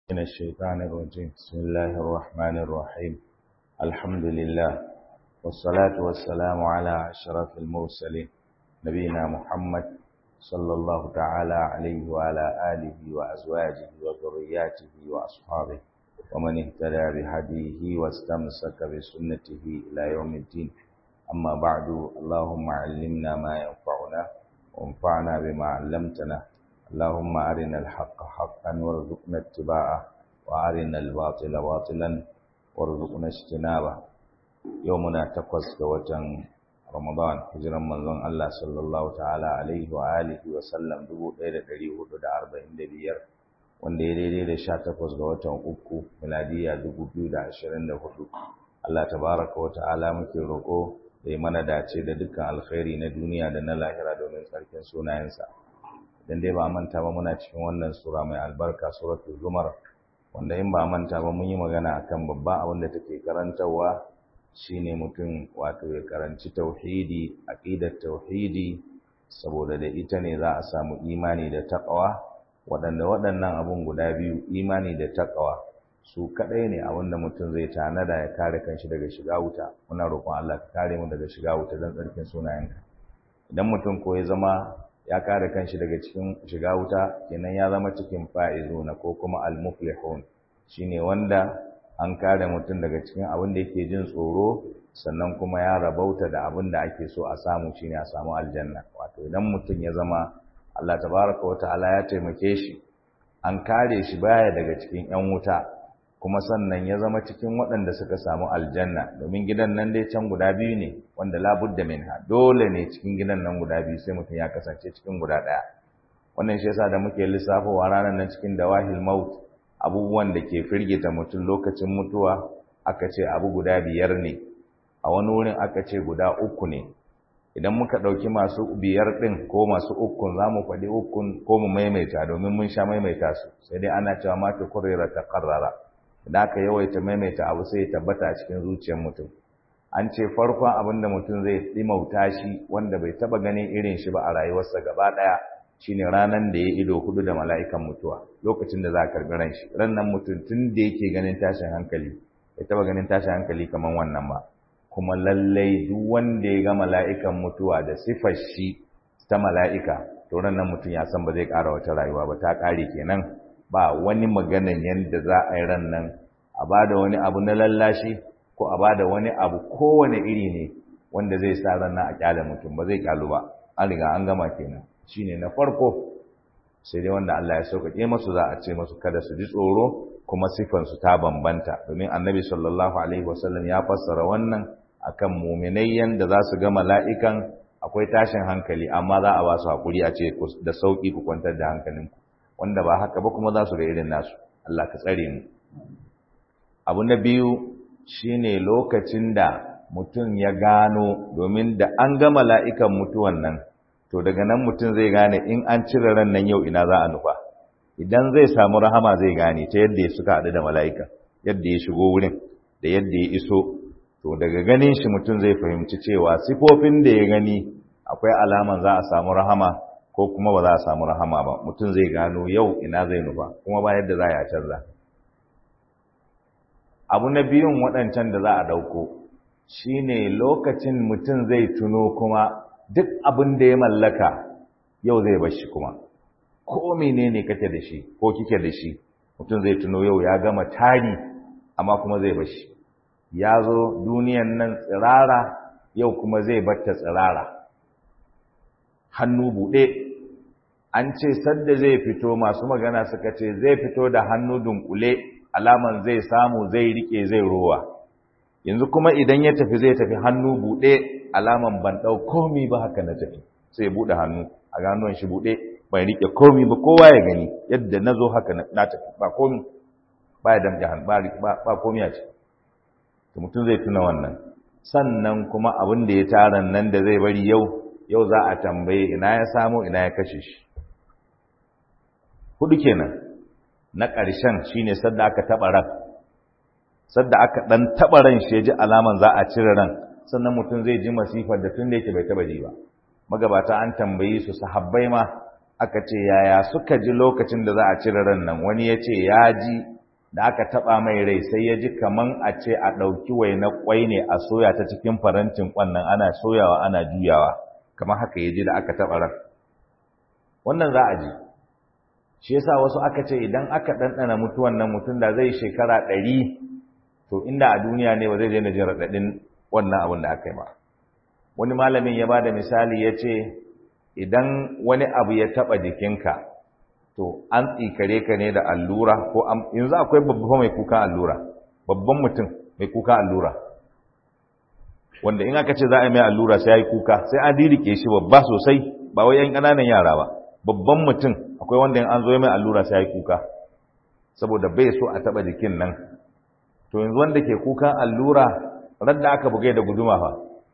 من الشيطان الرجيم بسم الله الرحمن الرحيم الحمد لله والصلاة والسلام على أشرف المرسلين نبينا محمد صلى الله تعالى عليه وعلى آله وأزواجه وذرياته وأصحابه ومن اهتدى بهديه واستمسك بسنته إلى يوم الدين أما بعد اللهم علمنا ما ينفعنا وانفعنا بما علمتنا اللهم أرنا الحق حقا وارزقنا اتباعه وأرنا الباطل باطلا وارزقنا اجتنابه يومنا تقص وتن رمضان هجرا منزون الله صلى الله تعالى عليه وآله وسلم دبو ɗaya ɗari hudu da arba'in da biyar wanda ya daidai da sha takwas ga watan uku miladiya dubu biyu da ashirin da hudu Allah tabaraka wa ta'ala muke roƙo da ya mana dace da dukkan alkhairi na duniya da na lahira domin tsarkin sunayensa dan dai ba manta ba muna cikin wannan sura mai albarka suratul zumar wanda in ba manta ba mun yi magana akan babba abin da take karantarwa shine mutum wato ya karanci tauhidi aqidar tauhidi saboda da ita ne za a samu imani da taqwa waɗanda waɗannan abun guda biyu imani da taqwa su kadai ne abin da mutum zai tanada ya kare kanshi daga shiga wuta muna roƙon Allah ka kare mu daga shiga wuta don tsarkin sunayenka idan mutum ko ya zama ya kare kanshi daga cikin shiga wuta kenan ya zama cikin fa'izuna ko kuma al-muflihun shine wanda an kare mutum daga cikin abin da yake jin tsoro sannan kuma ya rabauta da abin da ake so a samu shine a samu aljanna wato idan mutum ya zama Allah tabaraka wa ta'ala ya taimake shi an kare shi baya daga cikin yan wuta kuma sannan ya zama cikin waɗanda suka samu aljanna domin gidan nan dai can guda biyu ne wanda labudda minha dole ne cikin gidan nan guda biyu sai mutum ya kasance cikin guda ɗaya wannan shi yasa da muke lissafowa ranar nan cikin dawahil maut abubuwan da ke firgita mutum lokacin mutuwa aka ce abu guda biyar ne a wani wurin aka ce guda uku ne idan muka ɗauki masu biyar ɗin ko masu ukun za mu faɗi ukun ko mu maimaita domin mun sha maimaita su sai dai ana cewa mata kurera ta karrara da aka yawaita maimaita abu sai ya tabbata a cikin zuciyar mutum an ce farkon abin da mutum zai ɗimauta shi wanda bai taɓa ganin irin shi ba a rayuwarsa gaba ɗaya shine ranan da ya ido hudu da mala'ikan mutuwa lokacin da za a karɓi ran shi ran nan mutum tun da yake ganin tashin hankali bai taɓa ganin tashin hankali kamar wannan ba kuma lallai duk wanda ya ga mala'ikan mutuwa da sifar shi ta mala'ika to ran nan mutum ya san ba zai ƙara wata rayuwa ba ta ƙare kenan ba wani maganan yadda za a yi ran nan a ba da wani abu na lallashi ko a ba da wani abu kowane iri ne wanda zai sa ran nan a kyale mutum ba zai kyalu ba an riga an gama kenan shine na farko sai dai wanda Allah ya sauƙaƙe masu za a ce masu kada su ji tsoro kuma sifansu ta bambanta domin annabi sallallahu alaihi wasallam ya fassara wannan akan muminai yanda za su ga mala'ikan akwai tashin hankali amma za a ba su haƙuri a ce da sauƙi ku kwantar da hankalinku wanda ba haka ba kuma za su ga irin nasu Allah ka tsare mu abu na biyu shine lokacin da mutum ya gano domin da an ga mala'ikan mutuwan nan to daga nan mutum zai gane in an cire ran nan yau ina za a nufa idan zai samu rahama zai gane ta yadda ya suka haɗu da mala'ika yadda ya shigo wurin da yadda ya iso to daga ganin shi mutum zai fahimci cewa sifofin da ya gani akwai alaman za a samu rahama ko kuma ba za a samu rahama ba mutum zai gano yau ina zai nufa kuma ba yadda za a canza abu na biyun waɗancan da za a ɗauko shine lokacin mutum zai tuno kuma duk abin da ya mallaka yau zai bar shi kuma ko menene kake da shi ko kike da shi mutum zai tuno yau ya gama tari amma kuma zai bar shi ya zo duniyan nan tsirara yau kuma zai batta tsirara hannu buɗe an ce sadda zai fito masu magana suka ce zai fito da hannu dunkule alaman zai samu zai rike zai rowa yanzu kuma idan ya tafi zai tafi hannu buɗe alaman ban ɗau komi ba haka na tafi sai ya buɗe hannu a ganuwan shi buɗe bai rike komi ba kowa ya gani yadda na zo haka na tafi ba komi ba ya damƙe hannu ba komi a ce to mutum zai tuna wannan sannan kuma abin da ya tara nan da zai bari yau yau za a tambaye ina ya samu ina ya kashe shi hudu kenan na ƙarshen shine sadda aka taɓa ran sadda aka ɗan taɓa ran shi ya ji alaman za a cire ran sannan mutum zai ji masifar da tun da yake bai taɓa ji ba magabata an tambayi su sahabbai ma aka ce yaya suka ji lokacin da za a cire ran nan wani ya ce ya ji da aka taba mai rai sai ya ji kaman a ce a ɗauki waina kwai ne a soya ta cikin farantin kwannan ana soyawa ana juyawa kamar haka ya ji da aka taba ran wannan za a ji shi yasa wasu aka ce idan aka ɗanɗana mutuwan nan mutum da zai shekara ɗari to inda a duniya ne ba zai daina jin raɗaɗin wannan abin da aka yi ba wani malamin ya ba da misali ya ce idan wani abu ya taɓa jikinka to an tsikare ka ne da allura ko yanzu akwai babba mai kuka allura babban mutum mai kuka allura wanda in aka ce za a yi mai allura sai ya yi kuka sai an dirike shi babba sosai ba wai yan ƙananan yara ba babban mutum akwai wanda in an zo mai allura sai ya yi kuka saboda bai so a taɓa jikin nan to yanzu wanda ke kukan allura radda aka bugai da guduma fa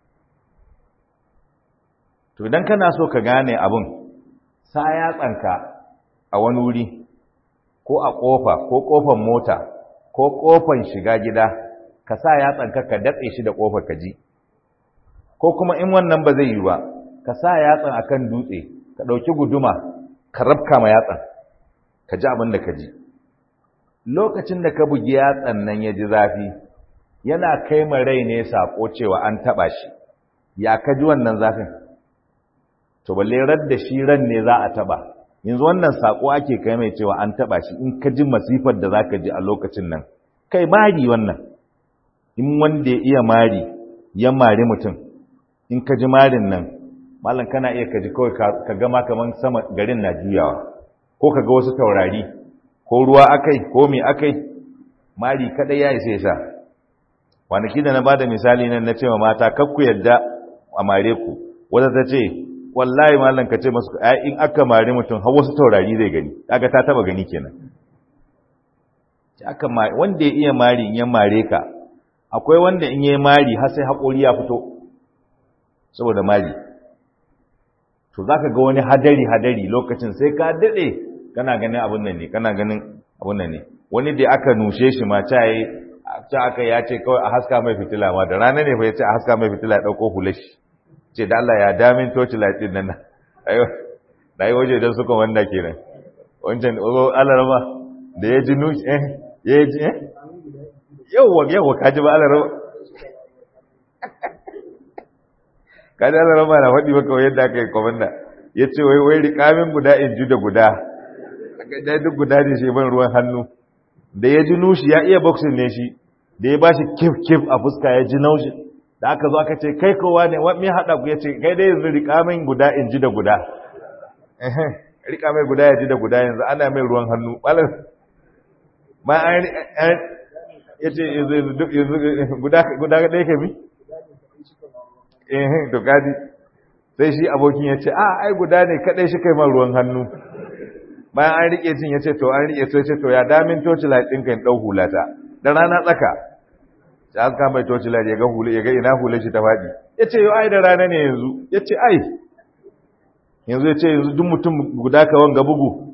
to idan kana so ka gane abin sa yatsanka a wani wuri ko a ƙofa ko ƙofan mota ko ƙofan shiga gida ka sa yatsanka ka datse shi da ƙofar ka ji ko kuma in wannan ba zai yi ba ka sa yatsan akan dutse ka ɗauki guduma ka rabka ma yatsan ka ji abin da ka ji lokacin da ka bugi yatsan nan ya ji zafi yana kai ma rai ne saƙo cewa an taɓa shi ya ka ji wannan zafin to balle radda shi ran ne za a taɓa yanzu wannan saƙo ake kai mai cewa an taɓa shi in ka ji masifar da za ka ji a lokacin nan kai mari wannan in wanda ya iya mari ya mari mutum in ka ji marin nan malam kana iya ka ji kawai ka gama kamar sama garin na juyawa ko ka ga wasu taurari ko ruwa akai ko me akai mari kadai ya isa yasa kwanaki da na bada misali nan na ce ma mata kakku yadda a mare ku wata ta ce wallahi mallan ka ce masu ai in aka mare mutum har wasu taurari zai gani kaga ta taba gani kenan aka wanda ya iya mari in ya mare ka akwai wanda in yayi mari har sai hakori ya fito saboda mari to zaka ga wani hadari hadari lokacin sai ka dade kana ganin abun nan ne kana ganin abun nan ne wani da aka nushe shi ma ta yi ta aka ya ce kawai a haska mai fitila ma da rana ne fa ya ce a haska mai fitila ya dauko hulashi ce da Allah ya damin toci latin nan ayo na yi waje don suka wanda kenan wancan alarama da ya ji nushi eh ya ji eh yawwa yawwa ka ji ba alarama ka ji alarama na faɗi maka yadda aka yi kwamanda ya ce wai wai rikamin guda in ji da guda da duk guda ne shi ban ruwan hannu da ya ji nushi ya iya boxing ne shi da ya ba shi kif kif a fuska ya ji naushi da aka zo aka ce kai kowa ne me haɗa ku ya ce kai dai yanzu riƙa min guda in ji da guda riƙa mai guda ya ji da guda yanzu ana mai ruwan hannu ɓalar ma an ya ce yanzu guda ɗaya ka bi eh to gadi sai shi abokin ya ce a ai guda ne kaɗai shi kai man ruwan hannu bayan an riƙe cin ya ce to an riƙe to ya ce to ya damin toci ɗinka in ɗau hulata da rana tsaka sai an kama toci lari ya ga hule ya ga ina hule shi ta faɗi ya ce yau ai da rana ne yanzu ya ce ai yanzu ya ce yanzu duk mutum guda ka wanga bugu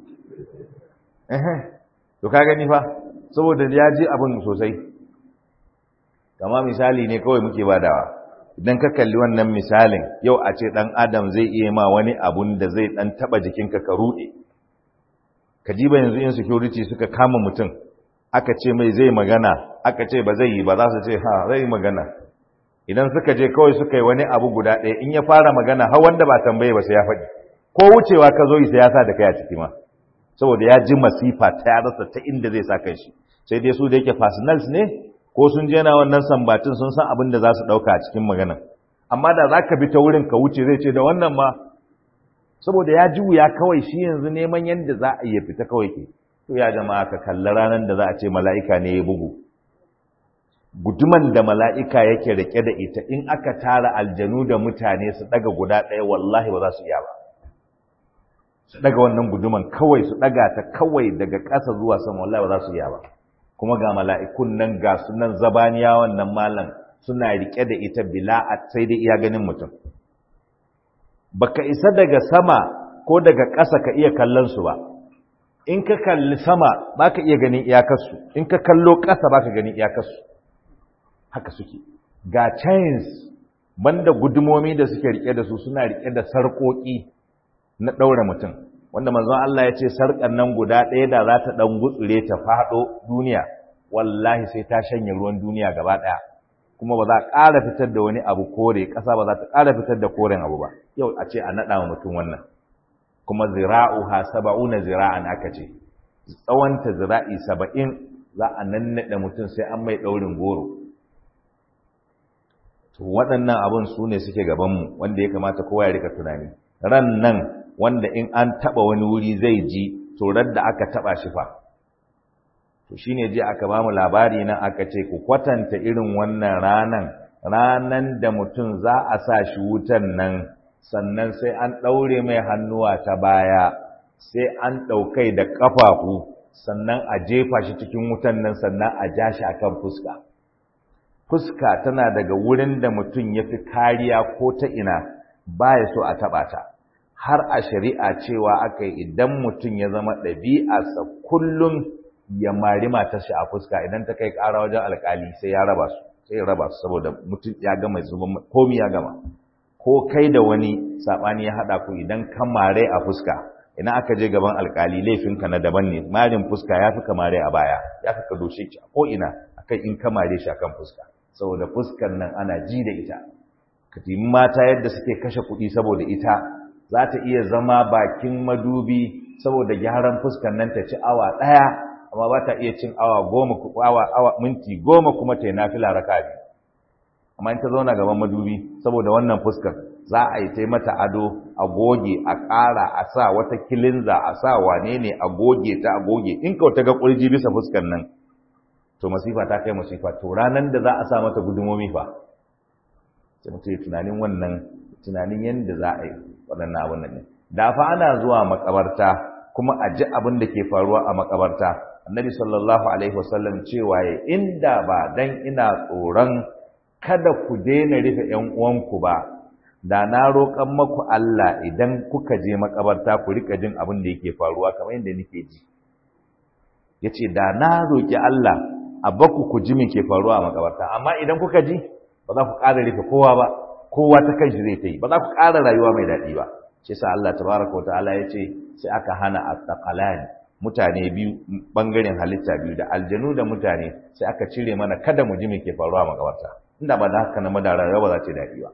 to ka gani fa saboda ya ji abin sosai kama misali ne kawai muke badawa idan ka kalli wannan misalin yau a ce ɗan adam zai iya ma wani abun da zai ɗan taɓa jikinka ka ruɗe ka ji ba yanzu insecurity suka kama mutum aka ce mai zai magana aka ce ba zai yi ba za su ce ha zai yi magana idan suka je kawai suka yi wani abu guda ɗaya in ya fara magana har wanda ba tambaye ba sai ya faɗi ko wucewa ka zo sai ya sa da kai a ciki ma saboda ya ji masifa ta ya rasa ta inda zai sa kai shi sai dai su da yake personals ne ko sun je na wannan sambatin sun san abin da za su ɗauka a cikin magana amma da za ka bi ta wurin ka wuce zai ce da wannan ma saboda ya ji wuya kawai shi yanzu neman yadda za a iya fita kawai ke to ya jama'a ka kalli ranar da za a ce mala'ika ne ya bugu guduman da mala'ika yake rike da ita in aka tara aljanu da mutane su daga guda ɗaya wallahi ba za su iya ba su daga wannan guduman kawai su daga ta kawai daga ƙasa zuwa sama wallahi ba za su iya ba kuma ga mala'ikun nan ga su nan zabaniya wannan malam suna rike da ita bila sai dai iya ganin mutum baka isa daga sama ko daga ƙasa ka iya kallon su ba in ka kalli sama baka iya ganin iyakarsu in ka kallo ƙasa baka ganin iyakarsu haka suke ga chains banda gudumomi da suke rike da su suna rike da sarƙoƙi na ɗaura mutum wanda manzon Allah ya ce sarƙan nan guda ɗaya da za ta ɗan gutsure ta faɗo duniya wallahi sai ta shanye ruwan duniya gaba ɗaya kuma ba za a ƙara fitar da wani abu kore ƙasa ba za ta ƙara fitar da koren abu ba yau a ce a naɗa wa mutum wannan kuma zira'uha saba'una zira'an aka ce tsawonta zira'i saba'in za a nannaɗe mutum sai an mai ɗaurin goro to waɗannan abin su ne suke gabanmu wanda ya kamata kowa ya rika tunani ran nan wanda in an taɓa wani wuri zai ji to da aka taɓa shi fa to shine je aka bamu labari nan aka ce ku kwatanta irin wannan ranan ranan da mutum za a sa shi wutan nan sannan sai an ɗaure mai hannuwa ta baya sai an ɗaukai da ƙafafu sannan a jefa shi cikin wutan nan sannan a ja shi akan fuska fuska tana daga wurin da mutum ya fi kariya ko ta ina baya so a taɓa ta har a shari'a cewa aka yi idan mutum ya zama ɗabi'arsa kullum ya mari matarsa a fuska idan ta kai ƙara wajen alƙali sai ya raba su sai ya raba su saboda mutum ya gama zuban komi ya gama ko kai da wani saɓani ya haɗa ku idan ka mare a fuska idan aka je gaban alƙali laifinka na daban ne marin fuska ya fi ka mare a baya ya fi ka doshe ki ko ina akan in ka mare shi akan fuska saboda fuskar nan ana ji da ita ka mata yadda suke kashe kuɗi saboda ita za ta iya zama bakin madubi saboda gyaran fuskar nan ta ci awa ɗaya amma ba ta iya cin awa goma awa awa minti goma kuma ta yi nafila raka biyu amma in ta zauna gaban madubi saboda wannan fuskar za a yi ta mata ado a goge a ƙara a sa wata kilinza a sa wane ne a goge ta a goge in ka ta ga ƙurji bisa fuskar nan to masifa ta kai masifa to ranar da za a sa mata gudumomi fa sai mutum tunanin wannan tunanin yadda za a yi waɗannan abin nan ne da fa ana zuwa makabarta kuma a ji abin da ke faruwa a makabarta annabi sallallahu alaihi wasallam cewa ya inda ba dan ina tsoron kada ku daina rufe ƴan uwanku ba da na roƙan maku Allah idan kuka je makabarta ku rika jin abin da yake faruwa kamar yadda nake ji yace da na roƙi Allah a baku ku ji me ke faruwa a makabarta amma idan kuka ji ba za ku ƙara rufe kowa ba kowa ta kanshi zai ta yi ba za ku ƙara rayuwa mai daɗi ba shi sa Allah tabaraka wa ta'ala ya ce sai aka hana attaqalani mutane biyu bangaren halitta biyu da aljanu da mutane sai aka cire mana kada mu ji me ke faruwa a makabarta inda ba da haka na madara ba za ta daɗi ba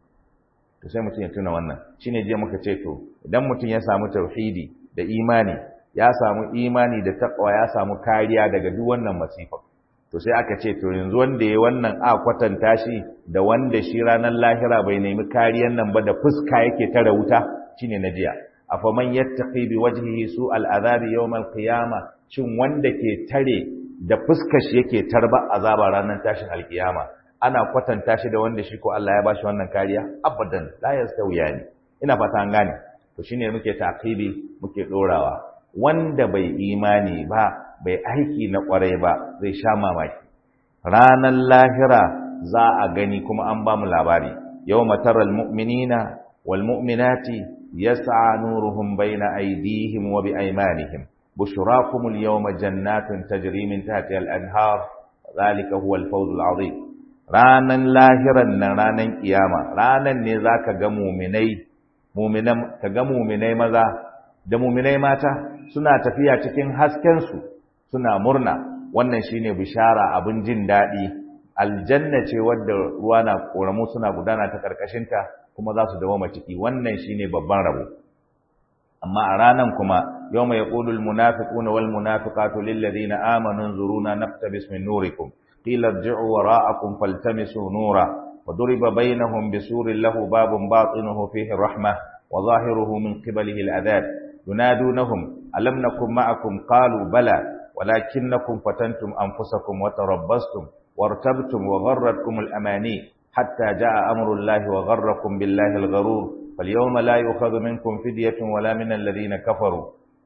to sai mutum ya tuna wannan shine jiya muka ce to idan mutum ya samu tauhidi da imani ya samu imani da taqwa ya samu kariya daga duk wannan masifa to sai aka ce to yanzu wanda ya wannan a kwatanta shi da wanda shi ranar lahira bai nemi kariyan nan ba da fuska yake tare wuta shine na jiya afaman yattaqi bi wajhihi su al'azabi yawm al-qiyama shin wanda ke tare da fuskar shi yake tarba azaba ranar tashin alkiyama ana kwatanta shi da wanda shi ko Allah ya bashi wannan kariya abadan la yastawiyani ina fata an gane to shine muke taqibi muke dorawa wanda bai imani ba bai aiki na kwarai ba zai sha mamaki ranar lahira za a gani kuma an ba mu labari yawma taral mu'minina wal mu'minati يسعى نورهم بين أيديهم وبأيمانهم بشراكم اليوم جنات تجري من تحتها الأنهار ذلك هو الفوز العظيم ranan lahiran nan ranan kiyama ranan ne zaka ga muminai muminan ka ga muminai maza da muminai mata suna tafiya cikin hasken su suna murna wannan shine bishara abin jin daɗi aljanna ce wadda ruwa na koramu suna gudana ta karkashinta kuma za su dawoma ciki wannan shine babban rabo amma a ranan kuma yawma yaqulu almunafiquna walmunafiqatu lilladheena amanu nzuruna naqtabis min nurikum qila irji'u wara'akum faltamisu nura وضرب بينهم بسور له باب باطنه فيه الرحمة وظاهره من قبله العذاب ينادونهم ألم نكن معكم قالوا بلى ولكنكم فتنتم أنفسكم وتربصتم وارتبتم وغرتكم الأماني حتى جاء أمر الله وغركم بالله الغرور فاليوم لا يؤخذ منكم فدية ولا من الذين كفروا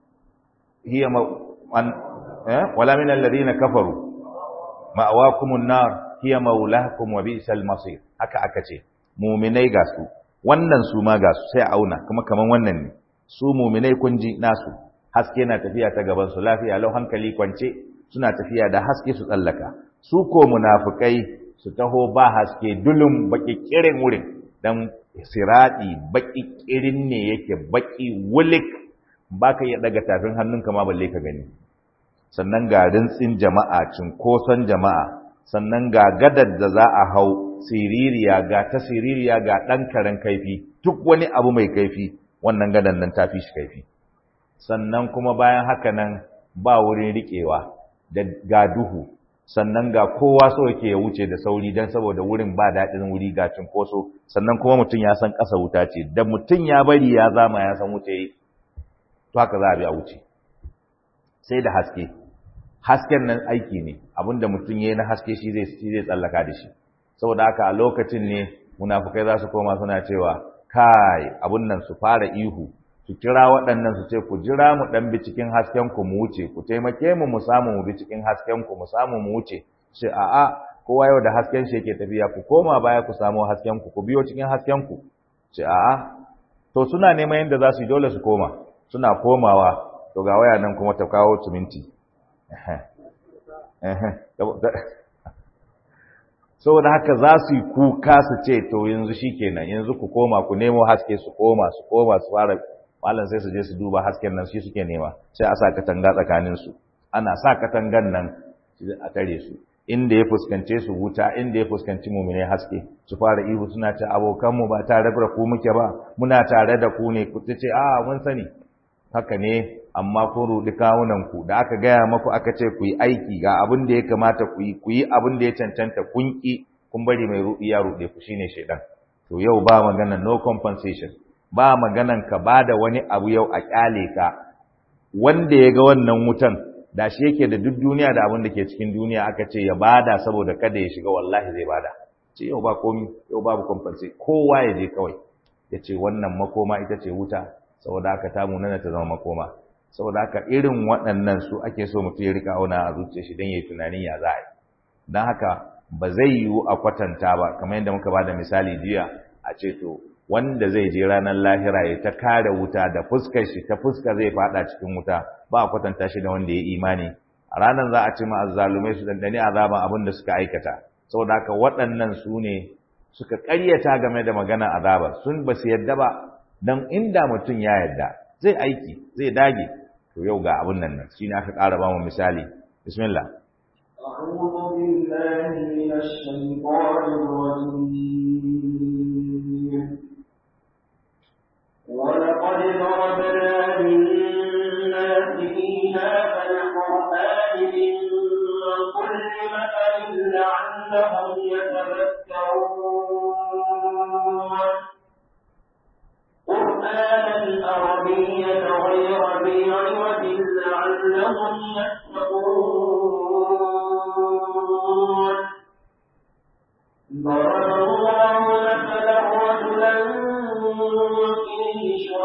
هي مو... أن... ولا من الذين كفروا مأواكم النار هي مولاكم وبئس المصير haka aka ce muminai ga su wannan su ma ga su sai auna kuma kaman wannan ne su muminai kun ji nasu haske na tafiya ta gaban su lafiya lau hankali kwance suna tafiya da haske su tsallaka su ko munafukai su taho ba haske dulum baki kirin wurin dan siradi baki kirin ne yake baki wulik baka iya daga tafin hannunka ma balle ka gani sannan ga rintsin jama'a cinkoson jama'a sannan ga gadar da za a hau siririya ga ta siririya ga ɗan karen kaifi duk wani abu mai kaifi wannan gadan nan ta fi shi kaifi sannan kuma bayan haka nan ba wurin riƙewa da ga duhu sannan ga kowa so yake ya wuce da sauri don saboda wurin ba daɗin wuri ga cinkoso sannan kuma mutum ya san ƙasa wuta ce da mutum ya bari ya zama ya san wuce to haka za a bi a wuce sai da haske hasken nan aiki ne abinda mutum ya yi na haske shi zai zai tsallaka da shi saboda haka a lokacin ne munafukai za su koma suna cewa kai abun nan su fara ihu su kira waɗannan su ce ku jira mu ɗan bi cikin hasken ku mu wuce ku taimake mu mu samu mu bi cikin hasken ku mu samu mu wuce ce a'a kowa yau da hasken shi yake tafiya ku koma baya ku samu hasken ku ku biyo cikin hasken ku ce a'a to suna neman yadda za su yi dole su koma suna komawa to ga waya nan kuma ta kawo siminti saboda haka za su yi kuka su ce to yanzu shikenan yanzu ku koma ku nemo haske su koma su koma su fara malam sai su je su duba hasken nan shi suke nema sai a sa katanga tsakanin su ana sa katangan nan a tare su inda ya fuskance su wuta inda ya fuskanci mumine haske su fara ihu suna ce abokan mu ba tare da ku muke ba muna tare da ku ne ku ce a mun sani haka ne amma kun rudi kawunan ku da aka gaya maku aka ce ku yi aiki ga abin da ya kamata ku yi ku yi abin da ya cancanta kun ki kun bari mai rudi ya rude ku shine shedan to yau ba magana no compensation ba maganan ka bada wani abu yau a kyale ka wanda ya ga wannan wutan da shi yake da duk duniya da abin da ke cikin duniya aka ce ya bada saboda kada ya shiga wallahi zai bada ce yau ba komi yau babu compensation kowa ya je kawai ya ce wannan makoma ita ce wuta saboda haka ta munana ta zama makoma saboda haka irin waɗannan su ake so mutum ya rika auna a zuciya shi don ya yi tunanin ya za a yi don haka ba zai yiwu a kwatanta ba kamar yadda muka ba da misali jiya a ce to wanda zai je ranar lahira ya ta kare wuta da fuskar shi ta fuska zai fada cikin wuta ba a kwatanta shi da wanda ya imani a ranar za a ce ma azzalumai su dandani azaban abin da suka aikata saboda haka waɗannan su ne suka ƙaryata game da magana azaba sun ba su yadda ba dan inda mutum ya yadda zai aiki zai dage to yau ga abun nan nan shine aka ƙara ba mu misali bismillah أعوذ بالله من الشيطان الرجيم ولقد ضربنا للناس في هذا القرآن من كل مثل لعلهم يتذكرون قرآنا عربيا غير ذي عوج لعلهم يتقون ضرب الله مثلا رجلا فيه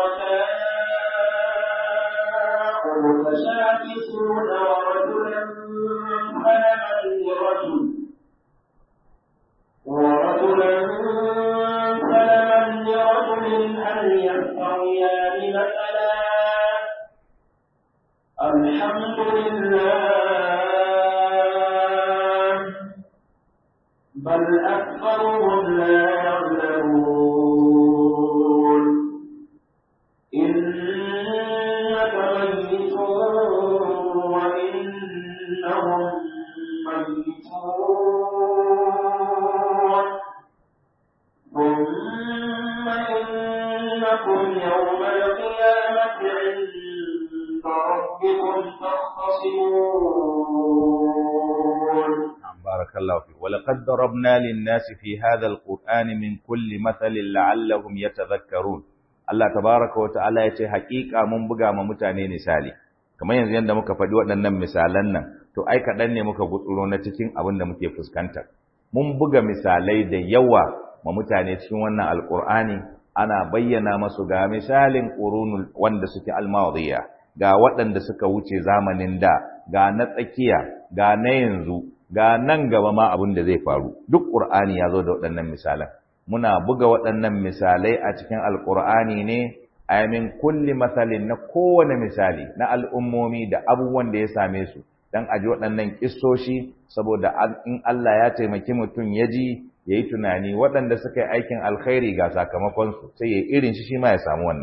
شركاء متشاكسون ورجلا سلما لرجل ورجلا سلما لرجل هل يستويان مثلا الحمد لله بل أكثرهم لا يعلمون إنك ميت وإنهم ميتون ثم إنكم يوم القيامة عند ربكم تختصمون بارك الله فيك ولقد ضربنا للناس في هذا القرآن من كل مثل لعلهم يتذكرون Allah tabaraka wa ta'ala ya ce haƙiƙa mun buga ma mutane misali kamar yanzu yanda muka faɗi waɗannan misalan nan to ai kaɗan ne muka gutsuro na cikin abin da muke fuskanta mun buga misalai da yawa ma mutane cikin wannan alƙur'ani ana bayyana masu ga misalin ƙurunul wanda suke almadiyya ga waɗanda suka wuce zamanin da ga na tsakiya ga na yanzu ga nan gaba ma abin da zai faru duk ƙur'ani ya zo da waɗannan misalan muna buga waɗannan misalai a cikin alƙur'ani ne a min kulli masalin na kowane misali na al'ummomi da abubuwan da ya same su don aji waɗannan ƙistoshi saboda in Allah ya taimaki mutum ya ji ya yi tunani waɗanda suka yi aikin alkhairi ga sakamakonsu sai ya irin shi shi ma ya samu wannan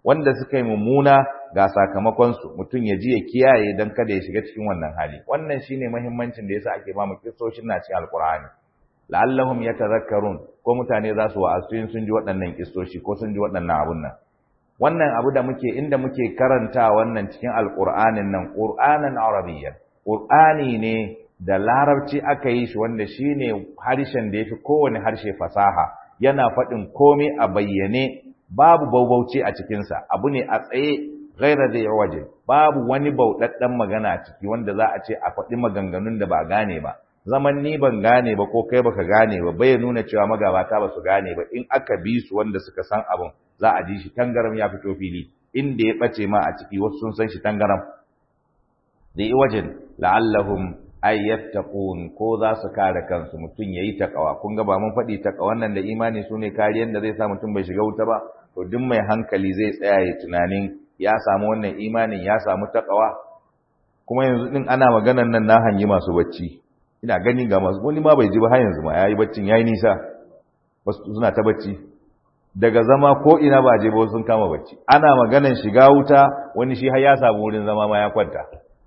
wanda suka yi mummuna ga sakamakonsu mutum ya ji ya kiyaye don kada ya shiga cikin wannan hali wannan shine muhimmancin da yasa ake ba mu kissoshin na cikin alkur'ani la'allahum yatadhakkarun ko mutane za su wa'azu in sun ji waɗannan kissoshi ko sun ji waɗannan abun nan wannan abu da muke inda muke karanta wannan cikin alkur'anin nan qur'anan arabiyyan qur'ani ne da larabci aka yi shi wanda shine harshen da yafi kowane harshe fasaha yana faɗin komai a bayyane babu baubauci a cikinsa abu ne a tsaye gaira da waje babu wani bauɗaɗɗen magana a ciki wanda za a ce a faɗi maganganun da ba gane ba zaman ni ban gane ba ko kai baka gane ba bai nuna cewa magabata ba su gane ba in aka bi su wanda suka san abun za a ji shi tangaram ya fito fili inda ya ɓace ma a ciki wasu sun san shi tangaram da wajen la'allahum ay yattaqun ko za su kare kansu mutum yayi takawa kun ga ba mun faɗi takawan nan da imani sune kariyan da zai sa mutum bai shiga wuta ba to duk mai hankali zai tsaya ya tunanin ya samu wannan imanin ya samu takawa kuma yanzu din ana maganan nan na hangi masu bacci ina gani ga masu wani ma bai ji ba har yanzu ma yayi baccin yayi nisa wasu suna ta bacci daga zama ko ina ba je ba sun kama bacci ana maganan shiga wuta wani shi har ya samu wurin zama ma ya kwanta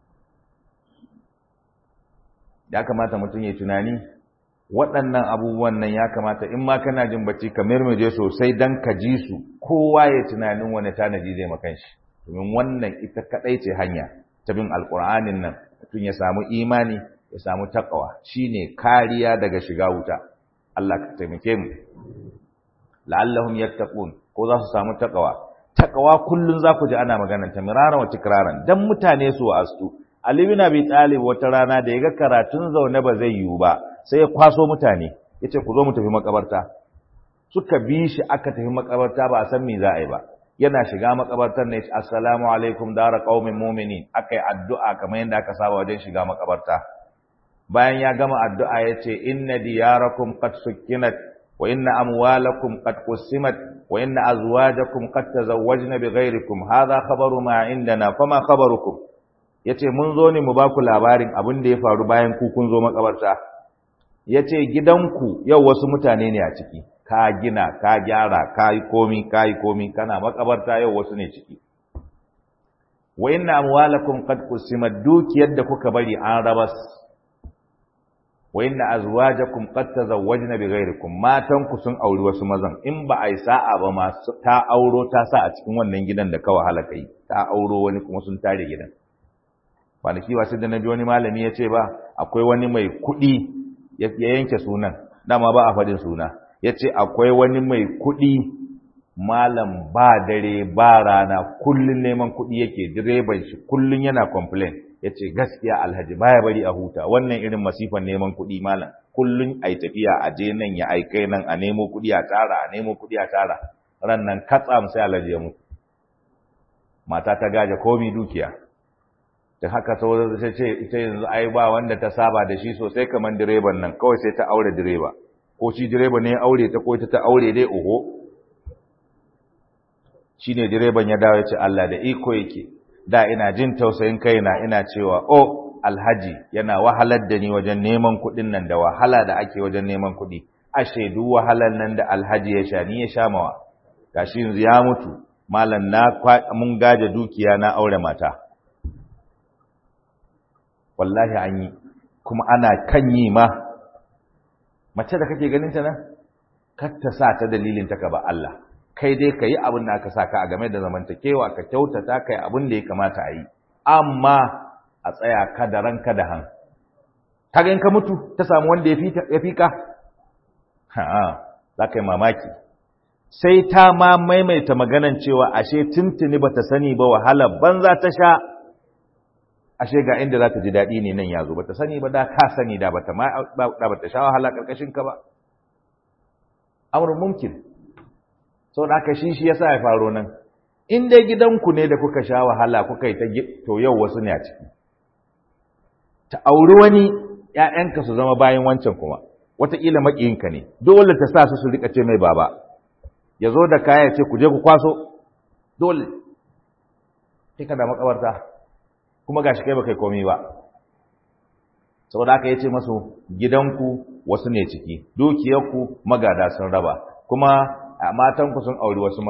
ya kamata mutum ya tunani waɗannan abubuwan nan ya kamata in ma kana jin bacci ka mirmije sosai dan ka ji su kowa ya tunanin wani tanaji zai makan shi domin wannan ita kadai ce hanya ta bin alƙur'anin nan mutum ya samu imani ya samu takawa shine kariya daga shiga wuta Allah ka taimake mu la'allahum yattaqun ko za su samu takawa takawa kullun za ku ji ana maganar ta miraran wa tikraran dan mutane su astu Ali bin Abi Talib wata rana da yaga karatun zaune ba zai yiwu ba sai ya kwaso mutane yace ku zo mu tafi makabarta suka bi shi aka tafi makabarta ba a san me za a yi ba yana shiga makabartar ne assalamu alaikum dara qaumin mu'minin akai addu'a kamar yadda aka saba wajen shiga makabarta bayan ya gama addu'a yace inna diyarakum qad sukkinat wa inna amwalakum qad qusimat wa inna azwajakum qad tazawwajna bighairikum hadha khabaru ma indana fama khabarukum yace mun zo ne mu ba ku labarin abin da ya faru bayan ku kun zo makabarta yace gidanku yau wasu mutane ne a ciki ka gina ka gyara ka yi komi ka yi komi kana makabarta yau wasu ne ciki wa inna amwalakum qad qusimat dukiyar da kuka bari an rabas wa inna azwajakum qad tazawwajna bighairikum matan ku sun auri wasu mazan in ba ai sa'a ba ma ta auro ta sa a cikin wannan gidan da ka wahala kai ta auro wani kuma sun tare gidan kwanaki wasu da na ji wani malami ya ce ba akwai wani mai kuɗi ya yanke sunan dama ba a faɗin suna ya ce akwai wani mai kuɗi malam ba dare ba rana kullum neman kuɗi yake direban shi kullum yana complain ya ce gaskiya alhaji baya bari a huta wannan irin masifan neman kuɗi malam kullum a tafiya a je nan ya aikai nan a nemo kuɗi a tara a nemo kuɗi a tara ran nan katsa sai alhaji ya mutu mata ta gaje komi dukiya da haka sauran ta ce ita yanzu ai ba wanda ta saba da shi sosai kamar direban nan kawai sai ta aure direba ko shi direba ne ya aure ta ko ita ta aure dai oho shine direban ya dawo ya ce Allah da iko yake da ina jin tausayin kaina ina cewa oh alhaji yana wahalar da ni wajen neman kuɗin nan da wahala da ake wajen neman kuɗi ashe duk wahalar nan da alhaji ya sha ni ya sha mawa gashi yanzu ya mutu malam na mun gaje dukiya na aure mata wallahi an yi kuma ana kan yi ma mace da kake ganin ta nan kar ta sa ta dalilin ta ka ba Allah kai dai ka yi abin da aka sa ka a game da zamantakewa ka kyautata ka yi abin da ya kamata a yi amma a tsaya ka da ranka da han kaga in ka mutu ta samu wanda ya fi ka ha za ka yi mamaki sai ta ma maimaita maganan cewa ashe tuntuni bata sani ba wahala banza ta sha ashe ga inda za ta ji daɗi ne nan ya zo bata sani ba da ka sani da bata ma da bata sha wahala karkashin ka ba amrun mumkin saboda haka shi shi yasa ya faro nan in dai gidanku ne da kuka sha wahala kuka yi ta to yau wasu ne a ciki ta auri wani ƴaƴanka su zama bayan wancan kuma wataƙila maƙiyinka ne dole ta sa su su rika ce mai baba ya zo da kaya ce ku je ku kwaso dole sai ka da makabarta kuma gashi kai baka komai ba saboda haka yace masu gidanku wasu ne ciki dukiyarku magada sun raba kuma matanku sun auri wasu mazan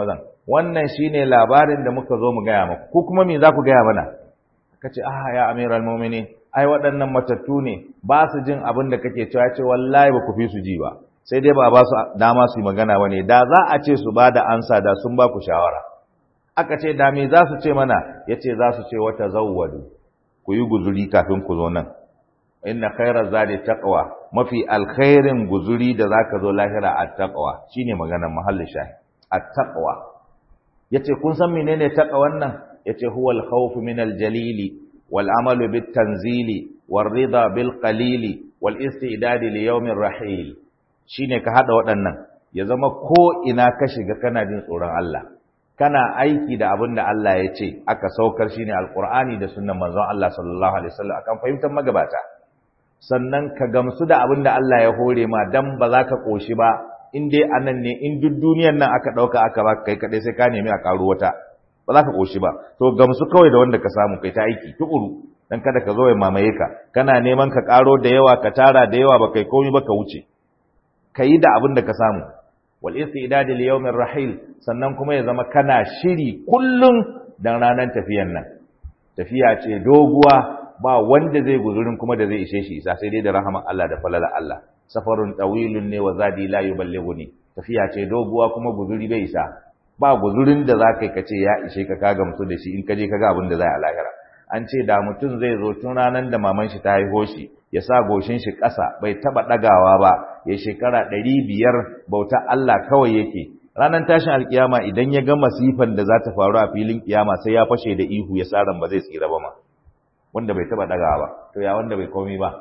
wannan shine labarin da muka zo mu gaya maku ko kuma me za ku gaya mana kace ah ya amiral mu'minin ai waɗannan matattu ne ba su jin abin da kake cewa ce wallahi ba ku fi su ji ba sai dai ba ba su dama su yi magana ba ne da za a ce su ba da ansa da sun ba ku shawara aka ce da me za su ce mana ya ce za su ce wata zawwadu ku yi guzuri kafin ku zo nan inna khairar zadi taqwa mafi alkhairin guzuri da zaka zo lahira at-taqwa shine maganar mahallin shahi at-taqwa yace kun san menene taqwan nan yace huwal khawf min al-jalili wal amalu bit tanzili war rida bil qalili wal istidad li yawmir rahil shine ka hada waɗannan ya zama ko ina ka shiga kana jin tsoron Allah kana aiki da abin da Allah ya ce aka saukar shine alqur'ani da sunnan manzon Allah sallallahu alaihi wasallam akan fahimtar magabata sannan ka gamsu da abin da Allah ya hore ma dan ba za ka koshi ba in dai anan ne in duk duniyar nan aka dauka aka ba kai kadai sai ka nemi a karu wata ba za ka koshi ba to gamsu kawai da wanda ka samu kai ta aiki tukuru dan kada ka zo ya mamaye ka kana neman ka karo da yawa ka tara da yawa ba kai komai ba ka wuce kai da abin da ka samu wal istidad li yawmir rahil sannan kuma ya zama kana shiri kullun dan ranar tafiyan nan tafiya ce doguwa ba wanda zai guzurin kuma da zai ishe shi isa sai dai da rahaman Allah da falala Allah safarun tawilun ne wa zadi la yuballighuni tafiya ce doguwa kuma guzuri bai isa ba guzurin da za ka kace ya ishe ka ka gamsu da shi in ka je ka ga abin da zai a lahira an ce da mutum zai zo tun ranar da maman shi ta haiho shi ya sa goshin shi ƙasa bai taba ɗagawa ba ya shekara ɗari biyar bauta Allah kawai yake ranar tashin alkiyama idan ya ga masifan da za ta faru a filin kiyama sai ya fashe da ihu ya sa ran ba zai tsira ba ma wanda bai taba ɗagawa ba to ya wanda bai komi ba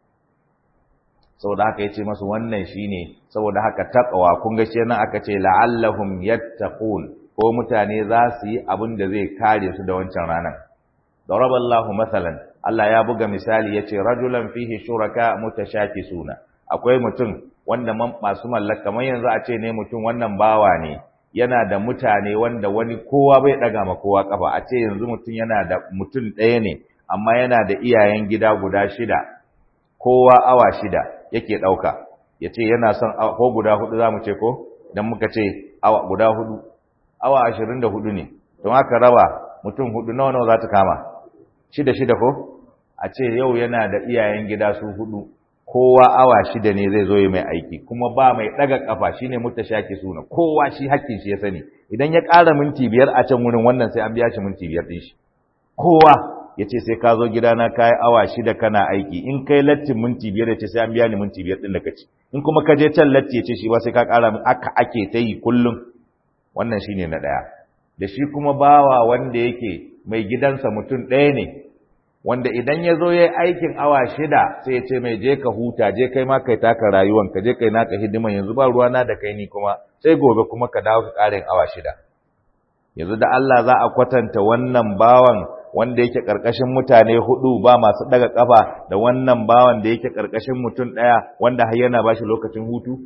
saboda haka yace masu wannan shine saboda haka taqwa kun ga shi nan aka ce la'allahum yattaqun ko mutane za su yi abin da zai kare su da wancan ranar daraballahu masalan Allah ya buga misali yace rajulan fihi shuraka mutashakisuna akwai mutum wanda masu mallaka kamar yanzu a ce ne mutum wannan bawa ne yana da mutane wanda wani kowa bai daga ma kowa kafa a ce yanzu mutum yana da mutum ɗaya ne amma yana da iyayen gida guda shida kowa awa shida yake ɗauka ya ce yana son ko guda hudu za mu ce ko don muka ce awa guda hudu awa ashirin da hudu ne don haka raba mutum hudu nawa nawa za ta kama shida shida ko a ce yau yana da iyayen gida su hudu kowa awa shida ne zai zo yi mai aiki kuma ba mai ɗaga ƙafa shine shaki suna kowa shi hakkin shi ya sani idan ya ƙara minti biyar a can wurin wannan sai an biya shi minti biyar ɗin shi kowa ya ce sai ka zo gidana ka yi awa shida kana aiki in kai lattin minti biyar ya ce sai an biya ni minti biyar ɗin da ka ci in kuma ka je can latti ya ce shi ba sai ka ƙara min aka ake ta yi kullum wannan shi ne na ɗaya da shi kuma bawa wanda yake mai gidansa mutum ɗaya ne wanda idan ya zo ya yi aikin awa shida sai ya ce mai je ka huta je kai ma kai taka rayuwan ka je kai naka hidiman yanzu ba ruwana da kai ni kuma sai gobe kuma ka dawo ka ƙarin awa shida yanzu da Allah za a kwatanta wannan bawan wanda yake ƙarƙashin mutane hudu ba masu daga ƙafa da wannan bawan da yake ƙarƙashin mutum ɗaya wanda har yana ba shi lokacin hutu?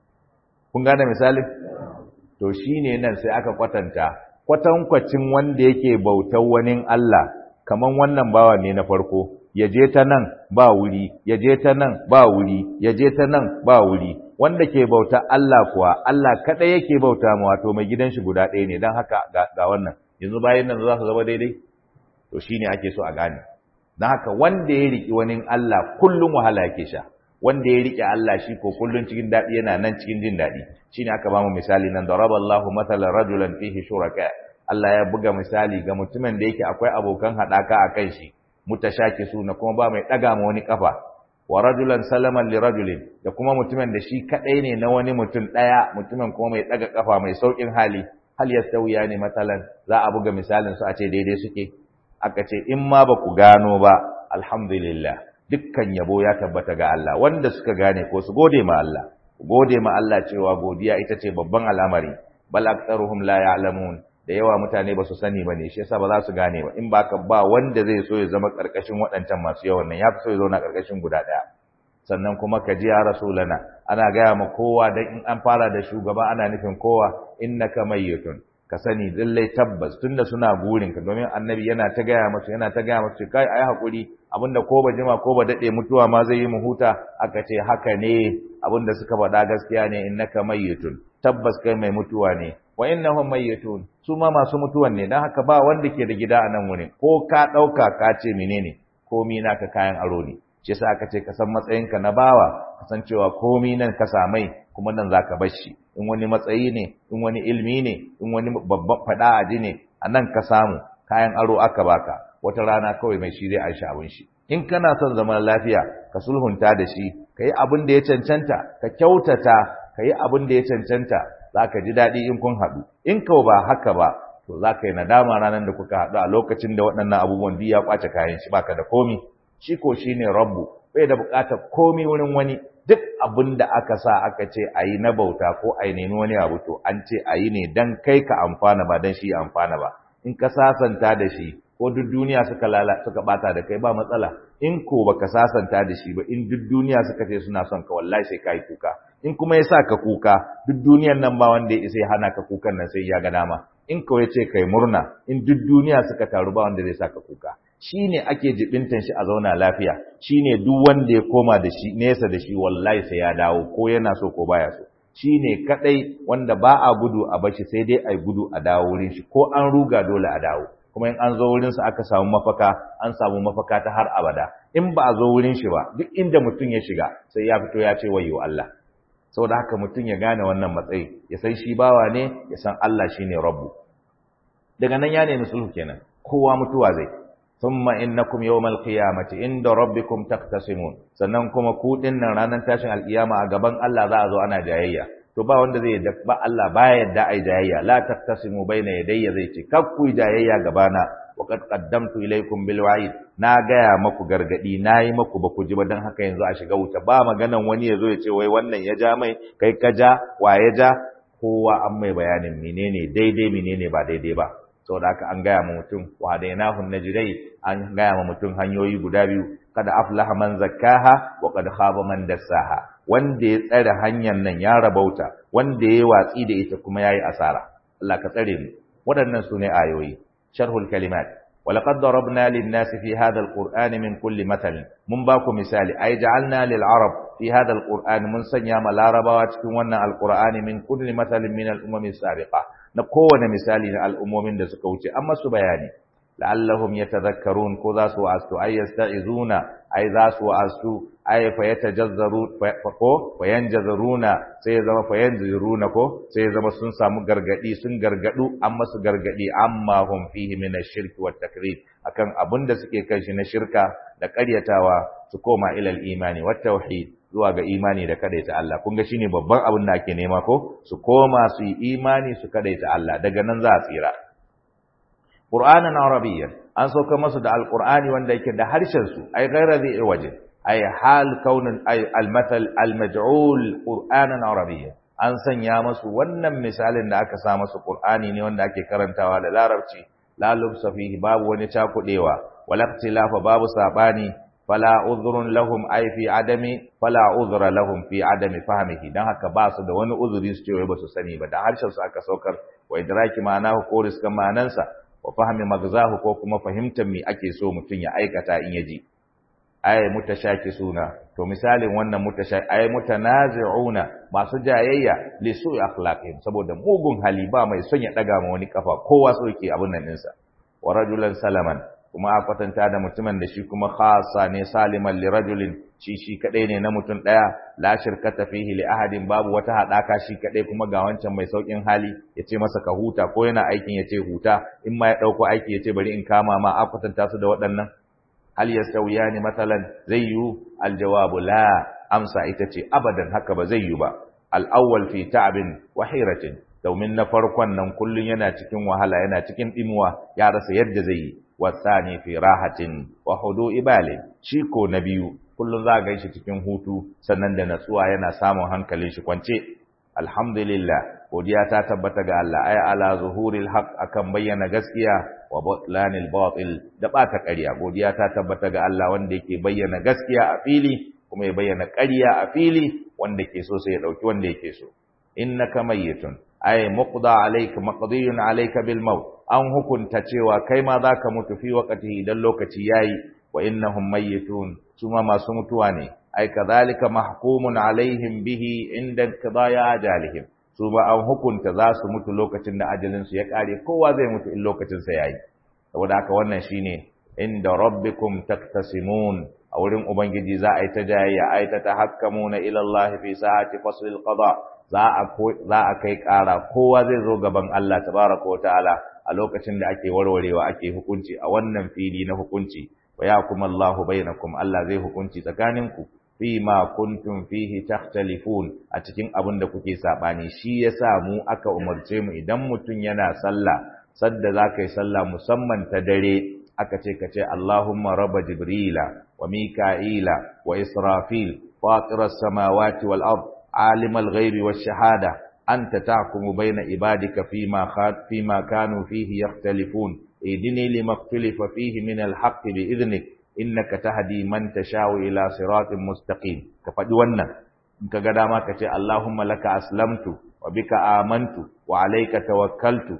Kun gane misali? To shi ne nan sai aka kwatanta, kwatankwacin wanda yake bautar wani Allah, kaman wannan bawan ne na farko, ya je ta nan ba wuri, ya je ta nan ba wuri, ya je ta nan ba wuri, wanda ke bauta Allah kuwa, Allah kaɗai yake bauta ma wato mai gidan shi guda ɗaya ne, don haka ga wannan, yanzu bayan nan za su zama daidai? to shine ake so a gane dan haka wanda ya riki wani Allah kullum wahala yake sha wanda ya rike Allah shi ko kullun cikin dadi yana nan cikin jin dadi shine aka ba mu misali nan daraballahu mathalan rajulan fihi shuraka Allah ya buga misali ga mutumin da yake akwai abokan hadaka akan shi mutashakisuna kuma ba mai daga ma wani kafa wa rajulan salaman li rajulin da kuma mutumin da shi kadai ne na wani mutum daya mutumin kuma mai daga kafa mai saukin hali hal yastawiya ne matalan za a buga misalin su a ce daidai suke aka ce in ma ba ku gano ba alhamdulillah dukkan yabo ya tabbata ga Allah wanda suka gane ko su gode ma Allah gode ma Allah cewa godiya ita ce babban al'amari bal aktsaruhum la ya'lamun da yawa mutane ba su sani ba ne shi yasa ba za su gane ba in baka ba wanda zai so ya zama karkashin waɗancan masu yawan nan ya fi so ya zauna karkashin guda ɗaya sannan kuma ka ji ya rasulana ana gaya ma kowa dan in an fara da shugaba ana nufin kowa innaka mayyitun ka sani lallai tabbas tunda suna burin ka domin annabi yana ta gaya musu yana ta gaya musu kai ayi hakuri abinda ko ba jima ko ba dade mutuwa ma zai yi mu huta aka ce haka ne abinda suka faɗa gaskiya ne innaka mayyitun tabbas kai mai mutuwa ne wa innahum mayyitun su ma masu mutuwan ne dan haka ba wanda ke da gida a nan wurin ko ka dauka ka ce menene komi naka kayan aro ne shi yasa aka ce ka san matsayinka na bawa ka san cewa komi nan ka samai kuma nan zaka bar shi in wani matsayi ne in wani ilmi ne in wani babban fada aji ne a nan ka samu kayan aro aka baka wata rana kawai mai shi zai aishi abin shi in kana son zaman lafiya ka sulhunta da shi ka yi abin da ya cancanta ka kyautata ka yi abin da ya cancanta za ka ji daɗi in kun haɗu in kau ba haka ba to za ka yi nadama ranar da kuka haɗu a lokacin da waɗannan abubuwan duk ya ƙwace kayan shi baka da komi shi ko shi ne rabbu bai da buƙatar komi wurin wani duk abin da aka sa aka ce a yi na bauta ko a yi nemi wani abu to an ce a yi ne don kai ka amfana ba don shi ya amfana ba in ka sasanta da shi ko duk duniya suka lala suka bata da kai ba matsala in ko baka sasanta da shi ba in duk duniya suka ce suna son ka wallahi sai kai kuka in kuma ya sa ka kuka duk duniyan nan ba wanda ya isa ya hana ka kukan nan sai ya ga dama in kawai ce kai murna in duk duniya suka taru ba wanda zai sa ka kuka shine ake jibintan shi a zauna lafiya shine duk wanda ya koma da shi nesa da shi wallahi sai ya dawo ko yana so ko baya so shine kadai wanda ba a gudu a bashi sai dai ai gudu a dawo wurin shi ko an ruga dole a dawo kuma in an zo wurinsa aka samu mafaka an samu mafaka ta har abada in ba a zo wurin shi ba duk inda mutum ya shiga sai ya fito ya ce wayo Allah saboda haka mutum ya gane wannan matsayi ya san shi bawa ne ya san Allah shine rabbu daga nan ya nemi sulhu kenan kowa mutuwa zai thumma innakum yawmal qiyamati inda rabbikum taqtasimun sannan kuma ku dinnan ranar tashin alkiyama a gaban Allah za a zo ana jayayya to ba wanda zai ba Allah baya yadda ai jayayya la taqtasimu baina yadayya zai ce kakku jayayya gabana wa qad qaddamtu ilaykum bil wa'id na gaya maku gargadi nayi maku ba ku ji ba dan haka yanzu a shiga wuta ba maganan wani yazo ya ce wai wannan ya ja mai kai ka ja wa ya ja kowa an mai bayanin menene daidai menene ba daidai ba saboda haka an gaya ma mutum wa hadainahu najidai an gaya ma mutum hanyoyi guda biyu kada aflaha man zakkaha wa qad khaba man dassaha wanda ya tsare hanyar nan ya rabauta wanda ya watsi da ita kuma yayi asara Allah ka tsare mu waɗannan sune ayoyi sharhul kalimat ولقد ضربنا للناس في هذا القرآن من كل مثل من باكو مثال أي جعلنا للعرب في هذا القرآن من سنيام العرب واتكونا القرآن من كل مثل من الأمم السابقة نقونا مثال الأمم دسكوتي أما سبياني لعلهم يتذكرون كذا سوأستو أي يستعذون أي ذا سوأستو أي فيتجذرون فينجذرون سيزم فينجذرون كو سيزم سنسا مغرغدي سن غرغدو أما سغرغدي أما هم فيه من الشرك والتكذيب akan abin da suke kai shi na shirka da ƙaryatawa su koma ilal imani wat tauhid zuwa ga imani da kadaita Allah kun ga shine babban abin da ake nema ko su koma su yi imani su kadaita Allah daga nan za a tsira Qur'anan Arabiyyan an sauka masu da Alqur'ani wanda yake da harshen su ai ghaira zai waje ai hal kaunin ai almathal almaj'ul Qur'anan Arabiyyan an sanya masu wannan misalin da aka sa masu Qur'ani ne wanda ake karantawa da Larabci la lubsa fihi babu wani cakudewa wala ikhtilafa babu sabani fala udhrun lahum ay fi adami fala udhra lahum fi adami fahmihi dan haka ba su da wani uzuri su ce wai ba su sani ba da harshen su aka saukar wa idraki ma'anahu ko riskan ma'anansa wa fahmi magzahu ko kuma fahimtar me ake so mutum ya aikata in yaji ay suna to misalin wannan mutashaki ay mutanazi'una masu jayayya li su'i akhlaqihim saboda mugun hali ba mai son ya daga ma wani kafa kowa so yake abun nan ɗinsa wa rajulan salaman kuma a kwatanta da mutumin da shi kuma khassa ne saliman li rajulin shi shi kadai ne na mutum daya la shirkata fihi li ahadin babu wata hadaka shi kadai kuma ga wancan mai saukin hali yace masa ka huta ko yana aikin yace huta in ma ya dauko aiki yace bari in kama ma a kwatanta su da waɗannan hal yastawiyani mathalan zai yu aljawabu la amsa ita ce abadan haka ba zai yu ba al-awwal fi ta'bin wa hiratin domin na farkon nan kullun yana cikin wahala yana cikin dimuwa ya rasa yadda zai yi wasani fi rahatin wa hudu ibali shi ko na biyu kullun za ga shi cikin hutu sannan da natsuwa yana samun hankalin shi kwance alhamdulillah godiya ta tabbata ga Allah ay ala zuhuril haqq akan bayyana gaskiya wa batlanil batil da bata ƙarya godiya ta tabbata ga Allah wanda yake bayyana gaskiya a fili kuma ya bayyana ƙarya a fili wanda ke so sai ya dauki wanda yake so innaka mayyitun ay muqda alayka maqdiyun alayka bil maut an hukunta cewa kai ma zaka mutu fi waqtihi idan lokaci yayi wa innahum mayyitun suma masu mutuwa ne ay kadhalika mahkumun alaihim bihi inda qidaya ajalihim su ba an hukunta za su mutu lokacin da ajalin su ya kare kowa zai mutu in lokacin sa yayi saboda haka wannan shine inda rabbikum taktasimun a wurin ubangiji za a yi ta jayayya a yi ta tahakkamuna ila Allah fi sa'ati faslil qada za a za a kai kara kowa zai zo gaban Allah tabaraka wa ta'ala a lokacin da ake warwarewa ake hukunci a wannan fili na hukunci wa yakum Allahu bainakum Allah zai hukunci tsakaninku fi ma kuntum fihi takhtalifun a cikin abin da kuke sabani shi yasa mu aka umarce mu idan mutun yana sallah sadda zaka yi sallah musamman ta dare aka ce kace Allahumma rabba jibrila wa mika'ila wa israfil fatiras samawati wal ard alimal ghaibi wash shahada anta tahkumu baina ibadika fima khat fima kanu fihi yakhtalifun idini lima ikhtalafa fihi min al haqq bi idnik innaka tahdi man tashau ila siratin mustaqim ka faɗi wannan in ka ga dama ka ce Allahumma laka aslamtu wa bika amantu wa alayka tawakkaltu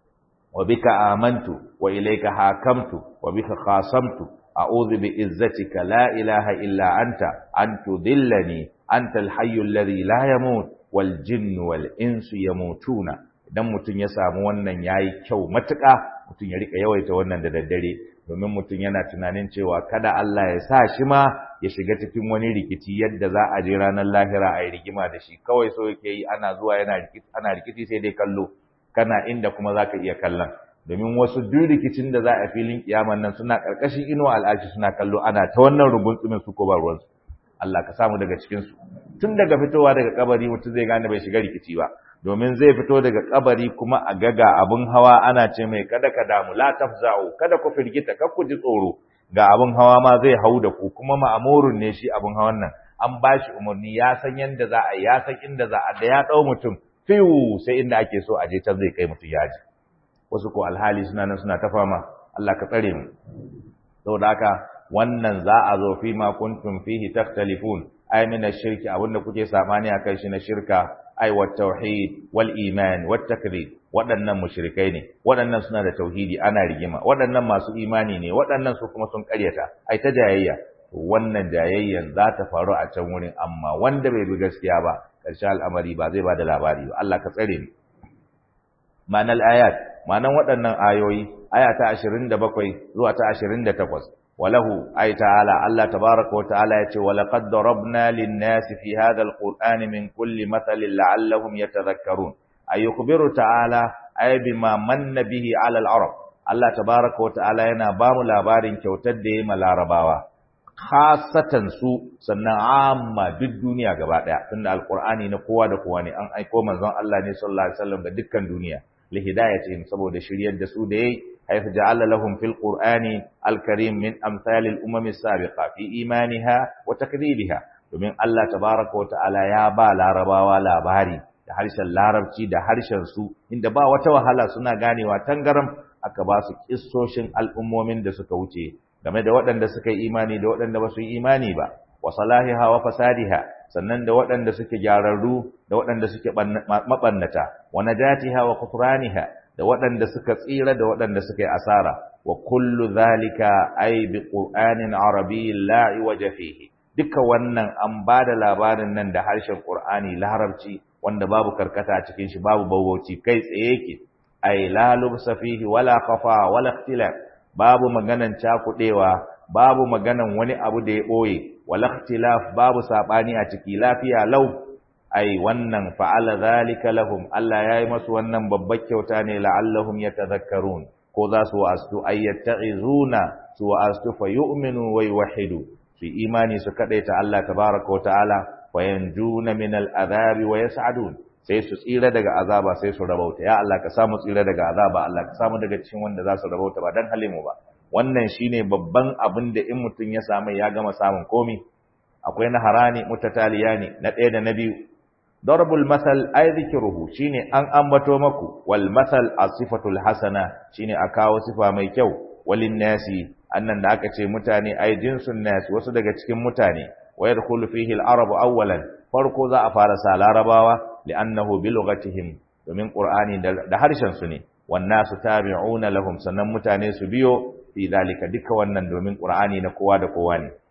wa bika amantu wa ilayka hakamtu wa bika khasamtu a'udhu bi izzatika la ilaha illa anta an tudillani anta al-hayyu alladhi la yamut wal jinnu wal insu yamutuna idan mutun ya samu wannan yayi kyau matuƙa mutun ya rika yawaita wannan da daddare domin mutum yana tunanin cewa kada Allah ya sa shi ma ya shiga cikin wani rikici yadda za a je ranar lahira a yi rigima da shi kawai so yake yi ana zuwa yana rikici ana rikici sai dai kallo kana inda kuma zaka iya kallon domin wasu duk rikicin da za a filin kiyaman nan suna karkashin inuwa al'ashi suna kallo ana ta wannan rubutsumin su ko ba ruwansu Allah ka samu daga cikin su tun daga fitowa daga kabari mutum zai gane bai shiga rikici ba domin zai fito daga kabari kuma a gaga abun hawa ana ce mai kada ka damu la tafza'u kada ku firgita kar ku ji tsoro ga abun hawa ma zai hau da ku kuma ma'amurun ne shi abun hawan nan an bashi umarni ya san yanda za a ya san inda za a da ya dau mutum fiu sai inda ake so a je can zai kai mutum yaji wasu ko alhali suna nan suna ta fama Allah ka tsare mu saboda haka wannan za a zo fi ma kuntum fihi takhtalifun ay min ash-shirki abinda kuke samani akan shi na shirka ay wat tauhid wal iman wat takdhib waɗannan mushrikai ne waɗannan suna da tauhidi ana rigima waɗannan masu imani ne waɗannan su kuma sun ƙaryata ai ta jayayya wannan jayayyan za ta faru a can wurin amma wanda bai bi gaskiya ba ƙarshe al'amari ba zai ba da labari ba Allah ka tsare mu ma'anar ayat ma'anar waɗannan ayoyi aya ta 27 zuwa ta 28 وله أي تعالى الله تبارك وتعالى يقول ولقد ضربنا للناس في هذا القرآن من كل مثل لعلهم يتذكرون أي يخبر تعالى أي بما من به على العرب الله تبارك وتعالى ينا بام لابارين كوتد ما لارباوا خاصة سو سنة عامة بالدنيا gaba daya tunda alqur'ani na kowa da kowa ne an aiko manzon Allah ne sallallahu alaihi wasallam ga dukkan duniya lihidayatihim saboda shiryar da su da yayi حيث جعل لهم في القرآن الكريم من أمثال الأمم السابقة في إيمانها وتكذيبها domin Allah tabaraka wa ta'ala ya ba larabawa labari da harshen larabci da harshen su inda ba wata wahala suna ganewa tangaram aka ba su kissoshin al'ummomin da suka wuce game da waɗanda suka yi imani da waɗanda ba su yi imani ba wa salahiha wa fasadiha sannan da waɗanda suke gyararru da waɗanda suke mabannata wa najatiha wa kufraniha da waɗanda suka tsira da waɗanda suka yi asara wa kullu zalika ay bi qur'anin arabiyyin la iwaja fihi duka wannan an ba da labarin nan da harshen qur'ani larabci wanda babu karkata a cikin shi babu bawauci kai tsaye yake ay la lubsa fihi wala khafa wala ikhtilaf babu maganan cakudewa babu maganan wani abu da ya boye wala ikhtilaf babu sabani a ciki lafiya lau ai wannan fa'ala zalika lahum Allah yayi masu wannan babbar kyauta ne la'allahum yatadhakkarun ko za su wa'astu ay yatta'izuna su wa'astu fa yu'minu wa yuwahhidu su imani su kadaita Allah tabaaraka wa ta'ala wa yanjuna min al'adhabi wa yas'adun sai su tsira daga azaba sai su rabauta ya Allah ka samu tsira daga azaba Allah ka samu daga cikin wanda za su rabauta ba dan halimu ba wannan shine babban abin da in mutum ya samu ya gama samun komi akwai na harani mutataliyani na ɗaya da na biyu darbul masal ay dhikruhu shine an ambato maku wal masal asifatul hasana shine a kawo sifa mai kyau walin nasi annan da aka ce mutane ay jinsun nas wasu daga cikin mutane wa yadkhulu fihi al arabu awwalan farko za a fara sa larabawa li'annahu bi lughatihim domin qur'ani da harshen su ne wan nasu tabi'una lahum sannan mutane su biyo fi zalika duka wannan domin qur'ani na kowa da kowa ne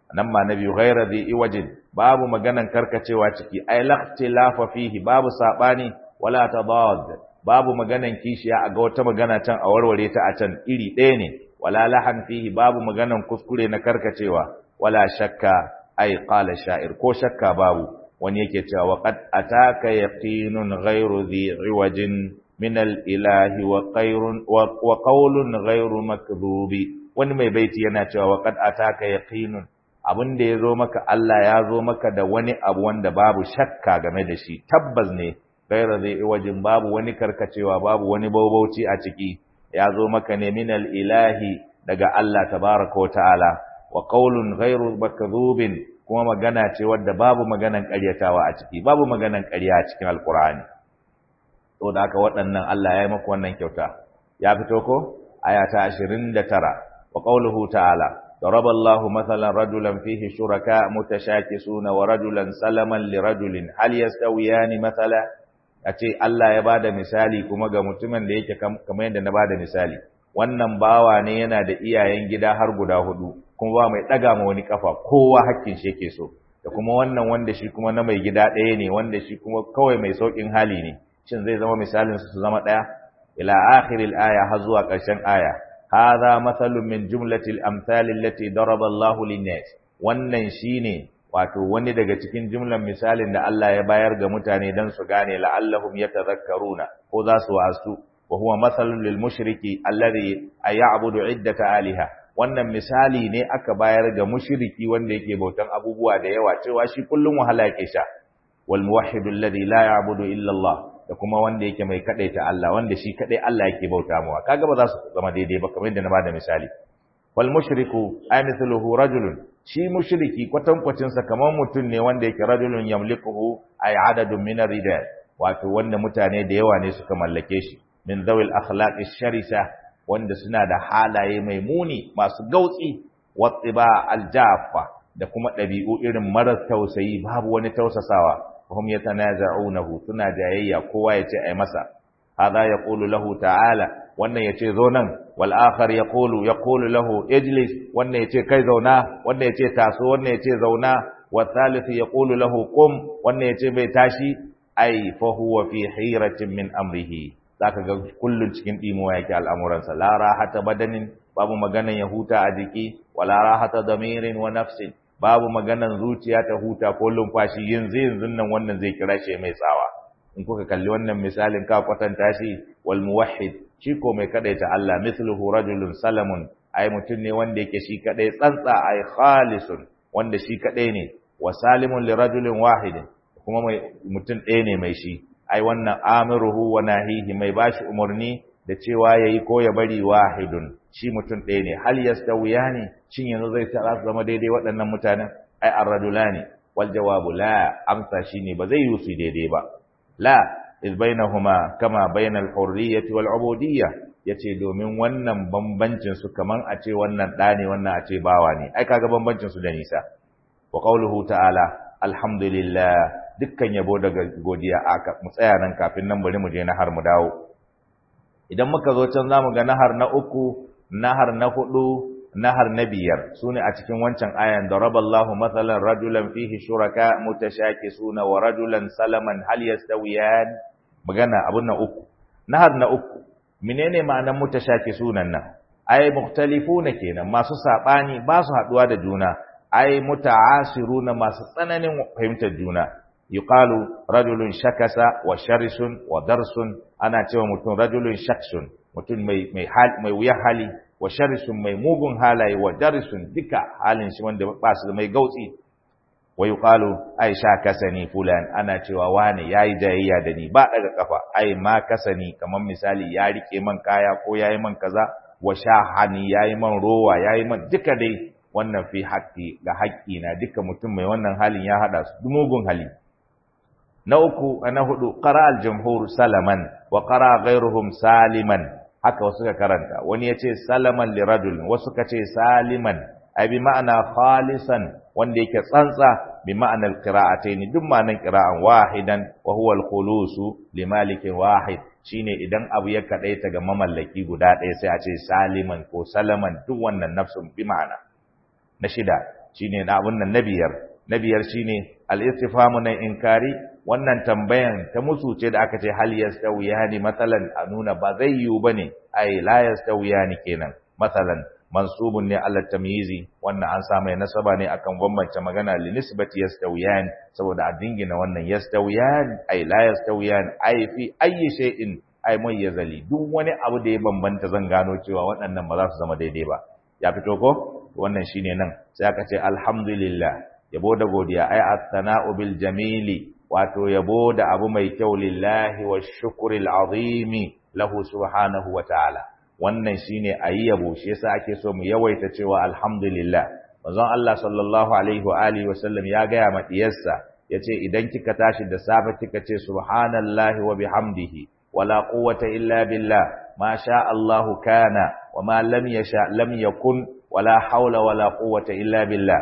nan ma nabi ghayra dhi iwajin babu maganan karkacewa ciki ay laqtilafa fihi babu sabani wala tadad babu maganan kishiya a ga wata magana can a warware ta a can iri ɗaya ne wala lahan fihi babu maganan kuskure na karkacewa wala shakka ay qala sha'ir ko shakka babu wani yake cewa wa qad ataka yaqinun ghayru dhi iwajin min al-ilahi wa qayrun wa qawlun ghayru makdhubi wani mai baiti yana cewa wa qad ataka yaqinun abin da yazo maka Allah ya zo maka da wani abu wanda babu shakka game da shi tabbas ne ghayru dhi iwajin babu wani karkacewa babu wani baubauci a ciki ya zo maka ne min al-ilahi daga Allah tabaaraka wa ta'ala wa qawlun ghayru makdhubin kuma magana ce wadda babu maganan ƙaryatawa a ciki babu maganan ƙarya a cikin alkur'ani to da haka waɗannan Allah ya yi maku wannan kyauta ya fito ko aya ta 29 wa qawluhu ta'ala daraba Allahu mathalan rajulan fihi shuraka mutashakisuna wa rajulan salaman li rajulin hal yastawiyani mathala ace Allah ya bada misali kuma ga mutumin da yake kamar yadda na bada misali wannan bawa ne yana da iyayen gida har guda hudu kuma ba mai ɗaga ma wani kafa kowa hakkin shi yake so da kuma wannan wanda shi kuma na mai gida ɗaya ne wanda shi kuma kawai mai sauƙin hali ne shin zai zama misalin su zama ɗaya ila akhiril aya har zuwa ƙarshen aya hadha mathalun min jumlatil amsal allati daraba Allahu lin-nas wannan shine wato wani daga cikin jumlan misalin da Allah ya bayar ga mutane dan su gane la'allahum yatadhakkaruna ko za su wasu wa huwa mathalun lil mushriki alladhi ay'budu iddata aliha wannan misali ne aka bayar ga mushriki wanda yake bautan abubuwa da yawa cewa shi kullum wahala yake sha wal muwahhidu alladhi la ya'budu illa Allah da kuma wanda yake mai kadaita Allah wanda shi kadai Allah yake bauta mawa kaga ba za su zama daidai ba kamar yadda na bada misali wal mushriku ay mithluhu rajulun shi mushriki kwatankwacin sa kamar mutum ne wanda yake rajulun yamlikuhu ay adadun min ar-rijal wato wanda mutane da yawa ne suka mallake shi min zawil akhlaqi sharisa wanda suna da halaye mai muni masu gautsi wattiba aljafa da kuma ɗabi'u irin marar tausayi babu wani tausasawa hum yatanaza'unahu suna jayayya kowa yace ai masa hadha yaqulu lahu ta'ala wannan yace zo nan wal akhar yaqulu yaqulu lahu ijlis wannan yace kai zauna wannan yace taso wannan yace zauna wa thalith yaqulu lahu qum wannan yace bai tashi ai fa huwa fi hiratin min amrihi zaka ga kullun cikin dimuwa yake al'amuransa la rahata badanin babu maganan ya huta a jiki wala rahata damirin wa nafsin babu maganan zuciya ta huta ko lumfashi yanzu yanzu nan wannan zai kira shi mai tsawa in kuka kalli wannan misalin ka kwatanta shi wal muwahhid shi ko mai kadaita Allah mithluhu rajulun salamun ai mutun ne wanda yake shi kadai tsantsa ai khalisun wanda shi kadai ne wa salimun li rajulin wahidin kuma mai mutun ɗaya ne mai shi ai wannan amiruhu wa nahihi mai bashi umarni da cewa yayi ko ya bari wahidun shi mutum ɗaya ne hal yastawiyani shin yanzu zai tara su zama daidai waɗannan mutanen ai ar-rajulani wal jawabu la amsa shine ba zai yi su daidai ba la iz bainahuma kama bainal hurriyyati wal ubudiyya yace domin wannan bambancin su kaman a ce wannan ɗa ne wannan a ce bawa ne ai kaga bambancin su da nisa wa qawluhu ta'ala alhamdulillah dukkan yabo daga godiya aka mu tsaya nan kafin nan bari mu je na har mu dawo idan muka zo can zamu ga nahar na uku nahar na hudu nahar na biyar sune a cikin wancan ayan daraballahu mathalan rajulan fihi shuraka mutashakisuna wa rajulan salaman hal yastawiyan magana abun na uku nahar na uku menene ma'anar mutashakisunan nan ai mukhtalifuna kenan masu sabani ba su haduwa da juna ai muta'asiruna masu tsananin fahimtar juna yuqalu rajulun shakasa wa sharisun wa darsun ana cewa mutum rajulun shaksun mutum mai mai hal mai wuya hali wa sharisun mai mugun halaye wa darisun duka halin shi wanda ba su mai gautsi wa yuqalu ai shakasani fulan ana cewa wani yayi jayayya da ni ba daga kafa ai ma kasani kamar misali ya rike man kaya ko yayi man kaza wa shahani yayi man rowa yayi man duka dai wannan fi haƙƙi ga haƙƙi na duka mutum mai wannan halin ya hada su mugun hali na uku na hudu qara al-jumhur salaman wa qara ghayruhum saliman haka wasu ka karanta wani yace salaman li rajul wasu ka ce saliman ai bi ma'ana khalisan wanda yake tsantsa bi ma'ana al-qira'atayn duk ma'anan qira'an wahidan wa huwa al-khulusu li malikin wahid shine idan abu ya kadaita ga mamallaki guda ɗaya sai a ce saliman ko salaman duk wannan nafsun bi ma'ana na shida shine na abun nan na biyar na biyar shine al-istifhamu na inkari wannan tambayan ta musu ce da aka ce hal yastawiyani matsalan a nuna ba zai yiwu bane ai la yastawiyani kenan matsalan mansubun ne ala tamyizi wannan an sa mai nasaba ne akan bambance magana li nisbati yastawiyan saboda a dingina wannan yastawiyan ai la yastawiyan ai fi ayyi shay'in ai mayyazali duk wani abu da ya bambanta zan gano cewa waɗannan ba za su zama daidai ba ya fito ko wannan shine nan sai aka ce alhamdulillah yabo da godiya ai as-sana'u bil jamili wato yabo da abu mai kyau lillahi wa shukril azimi lahu subhanahu wa ta'ala wannan shine ayi yabo shi yasa ake so mu yawaita cewa alhamdulillah manzon Allah sallallahu alaihi wa alihi wa sallam ya ga ma diyarsa yace idan kika tashi da safe kika ce subhanallahi wa bihamdihi wala quwwata illa billah ma sha Allah kana wa ma lam yasha lam yakun wala hawla wala quwwata illa billah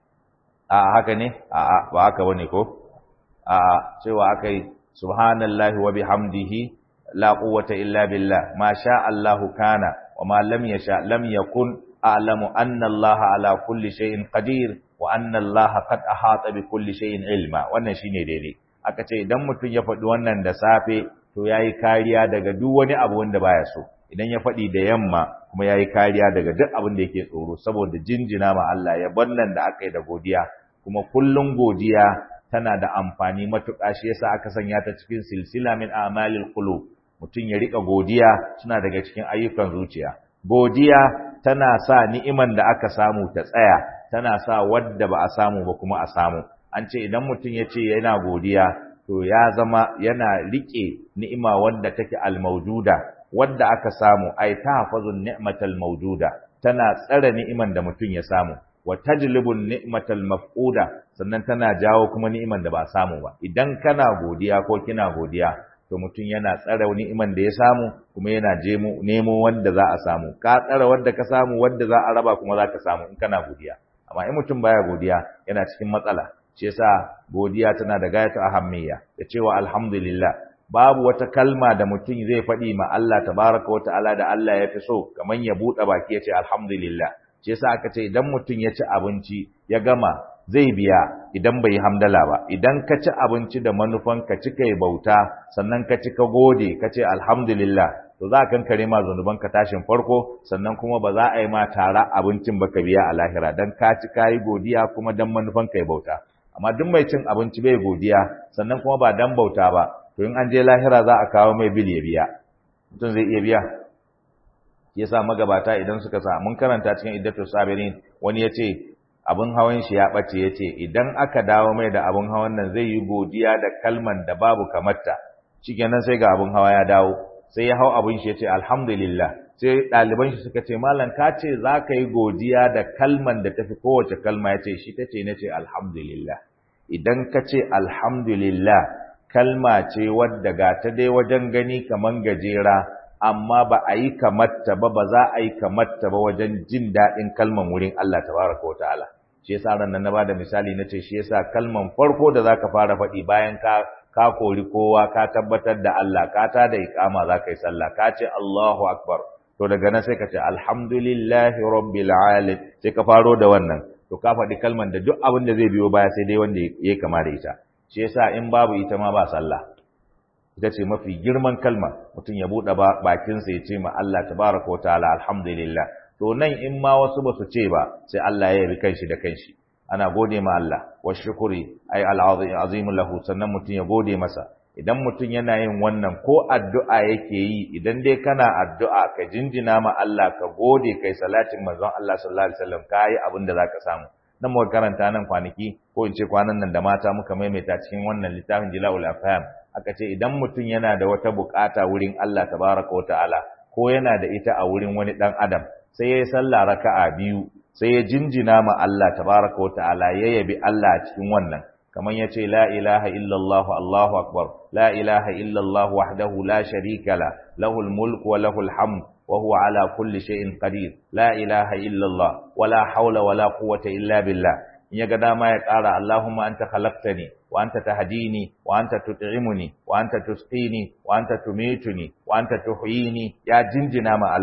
a haka ne a ba haka bane ko a cewa akai subhanallahi wa bihamdihi la quwwata illa billah ma sha Allahu kana wa ma lam yasha lam yakun a'lamu anna Allah ala kulli shay'in qadir wa anna Allah qad ahata bi kulli shay'in ilma wannan shine daidai aka ce idan mutum ya faɗi wannan da safe to yayi kariya daga duk wani abu wanda baya so idan ya faɗi da yamma kuma yayi kariya daga duk abin da yake tsoro saboda jinjina ma Allah ya bannan da aka yi da godiya kuma kullun godiya tana da amfani matuƙa shi yasa aka sanya ta cikin silsila min a'malil qulub mutum ya rika godiya suna daga cikin ayyukan zuciya godiya tana sa ni'iman da aka samu ta tsaya tana sa wadda ba a samu ba kuma a samu an ce idan mutum ya ce yana godiya to ya zama yana rike ni'ima wadda take almaujuda wadda aka samu ai tahfazun ni'matal maujuda tana tsare ni'iman da mutum ya samu wa tajlibun ni'matal mafquda sannan tana jawo kuma ni'iman da ba a samu ba idan kana godiya ko kina godiya to mutum yana tsara ni'iman da ya samu kuma yana jemo nemo wanda za a samu ka tsara wanda ka samu wanda za a raba kuma za ka samu in kana godiya amma in mutum baya godiya yana cikin matsala shi yasa godiya tana da gayatu ahammiya da cewa alhamdulillah babu wata kalma da mutum zai faɗi ma Allah tabaraka wa ta'ala da Allah ya fi so kamar ya buɗe baki ya ce alhamdulillah shi yasa aka ce idan mutum ya ci abinci ya gama zai biya idan bai hamdala ba idan ka ci abinci da manufan ka ci kai bauta sannan ka ci ka gode ka ce alhamdulillah to za ka kare ma zanuban ka tashin farko sannan kuma ba za a yi ma tara abincin ba ka biya a lahira dan ka ci kayi godiya kuma dan manufan kai bauta amma duk mai cin abinci bai godiya sannan kuma ba dan bauta ba to in an je lahira za a kawo mai bil ya biya mutum zai iya biya yasa magabata idan suka sa mun karanta cikin iddatu sabirin wani yace abin hawan shi ya ɓace ya ce idan aka dawo mai da abin hawan nan zai yi godiya da kalman da babu kamarta shikenan sai ga abin hawa ya dawo sai ya hau abin shi ya ce alhamdulillah sai ɗaliban shi suka ce malam ka ce za ka yi godiya da kalman da tafi kowace kalma ya ce shi ta ce na ce alhamdulillah idan ka ce alhamdulillah kalma ce wadda ga ta dai wajen gani kaman gajera amma ba a yi kamarta ba ba za a yi kamarta ba wajen jin daɗin kalman wurin Allah tabaraka wa ta'ala shi yasa ran nan na bada misali nace shi yasa kalman farko da zaka fara faɗi bayan ka ka kori kowa ka tabbatar da Allah ka ta da iqama zaka yi sallah ka ce Allahu akbar to daga nan sai ka ce alhamdulillahi rabbil alamin sai ka faro da wannan to ka faɗi kalman da duk abin da zai biyo baya sai dai wanda ya kama da ita shi yasa in babu ita ma ba sallah ita ce mafi girman kalma mutum ya buɗe bakinsa ya ce ma Allah tabaraka wa ta'ala alhamdulillah to nan in ma wasu ba su ce ba sai Allah ya yabi kanshi da kanshi ana gode ma Allah wa shukuri ay al'azim lahu sannan mutum ya gode masa idan mutum yana yin wannan ko addu'a yake yi idan dai kana addu'a ka jinjina ma Allah ka gode kai salatin manzon Allah sallallahu alaihi wasallam kai abin da zaka samu nan muka karanta nan kwanaki ko in ce kwanan nan da mata muka maimaita cikin wannan littafin Jila'ul Afham aka ce idan mutum yana da wata bukata wurin Allah tabaraka wa ta'ala ko yana da ita a wurin wani dan adam sai ya yi sallah raka'a biyu sai ya jinjina ma Allah tabaraka wa ta'ala ya yabi Allah a cikin wannan kaman yace la ilaha illallah Allahu akbar la ilaha illallah wahdahu la sharika la lahul mulku wa lahul hamd wa huwa ala kulli shay'in qadir la ilaha illallah wala hawla wala quwwata illa billah in ya ga dama ya ƙara Allahumma anta khalaqtani wa anta tahdini wa anta tut'imuni wa anta tusqini wa anta tumituni wa anta tuhyini ya jinjina ma Allah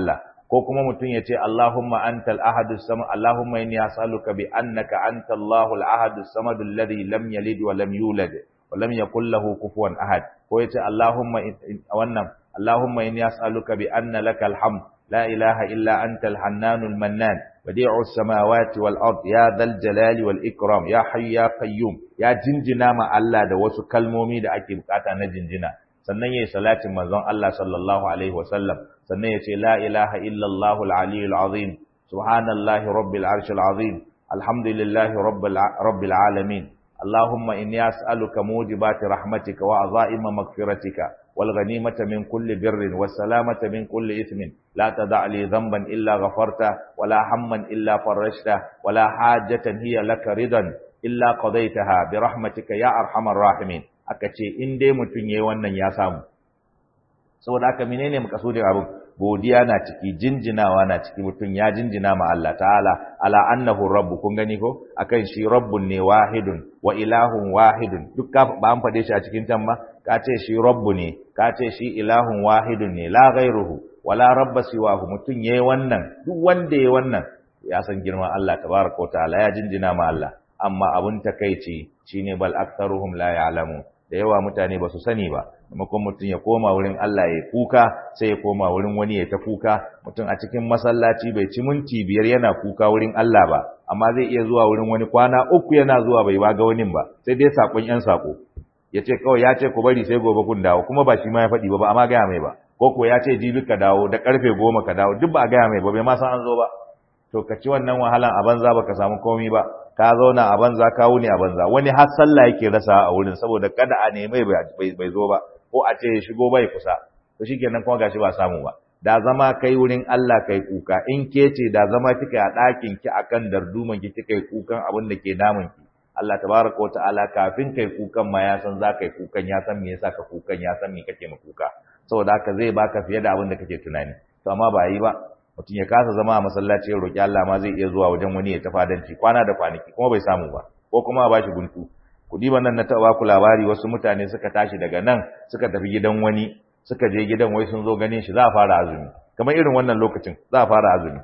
ko kuma mutum ya ce Allahumma antal ahadus samad Allahumma inni as'aluka bi annaka antallahu al-ahadus samad alladhi lam yalid wa lam yulad wa lam yakul lahu kufuwan ahad ko ya ce Allahumma wannan Allahumma inni as'aluka bi anna lakal hamd la ilaha illa antal hannanul mannan badi'us samawati wal ard ya dhal jalali wal ikram ya hayy ya qayyum ya jinjina ma Allah da wasu kalmomi da ake bukata na jinjina sannan yayi salatin manzon Allah sallallahu alaihi wasallam sannan yace la ilaha illa Allahul aliyyul azim subhanallahi rabbil arshil azim alhamdulillahi rabbil rabbil alamin اللهم إني أسألك موجبات رحمتك وعظائم مغفرتك والغنيمة من كل بر والسلامة من كل إثم لا تدع لي ذنبا إلا غفرته ولا هما إلا فرجته ولا حاجة هي لك رضا إلا قضيتها برحمتك يا أرحم الراحمين akace in dai mutun yayi wannan ya samu saboda haka menene makasudin abin godiya na ciki jinjinawa na ciki mutun ya jinjina ma Allah ta'ala ala annahu rabbu kun gani ko akan shi rabbun ne wahidun wa ilahun wahidun duk ka ba an fade shi a cikin can ba ka ce shi rabbu ne ka ce shi ilahun wahidun ne la ghairuhu wala rabba siwahu mutun yayi wannan duk wanda yayi wannan ya san girman Allah tabaraka wa ta'ala ya jinjina ma Allah amma abun takeici shine bal aktharuhum la ya'lamu da yawa mutane ba su sani ba maimakon mutum ya koma wurin Allah ya kuka sai ya koma wurin wani ya ta kuka mutum a cikin masallaci bai ci minti biyar yana kuka wurin Allah ba amma zai iya zuwa wurin wani kwana uku yana zuwa bai ba ga wani ba sai dai sakon yan sako ya ce kawai ya ce ku bari sai gobe kun dawo kuma ba shi ma ya faɗi ba ba amma gaya mai ba ko ko ya ce jibi ka dawo da karfe goma ka dawo duk ba a gaya mai ba bai ma san an zo ba to ka ci wannan wahalan a banza baka samu komi ba ka zauna a banza ka wuni a banza wani har sallah yake rasa a wurin saboda kada a nemi bai zo ba ko a ce ya shigo bai kusa to shikenan kuma gashi ba samu ba da zama kai wurin Allah kai kuka in ke ce da zama kika a ɗakin ki akan darduman ki kika yi kukan abin da ke damun ki Allah tabaraka wa ta'ala kafin kai kukan ma ya san za kai kukan ya san me yasa ka kukan ya san me kake ma kuka saboda haka zai baka fiye da abin da kake tunani to amma ba yi ba mutum ya kasa zama a masallaci ya roki Allah ma zai iya zuwa wajen wani ya tafadanci kwana da kwanaki kuma bai samu ba ko kuma a bashi guntu kudi nan na taɓa ku labari wasu mutane suka tashi daga nan suka tafi gidan wani suka je gidan wai sun zo ganin shi za a fara azumi kamar irin wannan lokacin za a fara azumi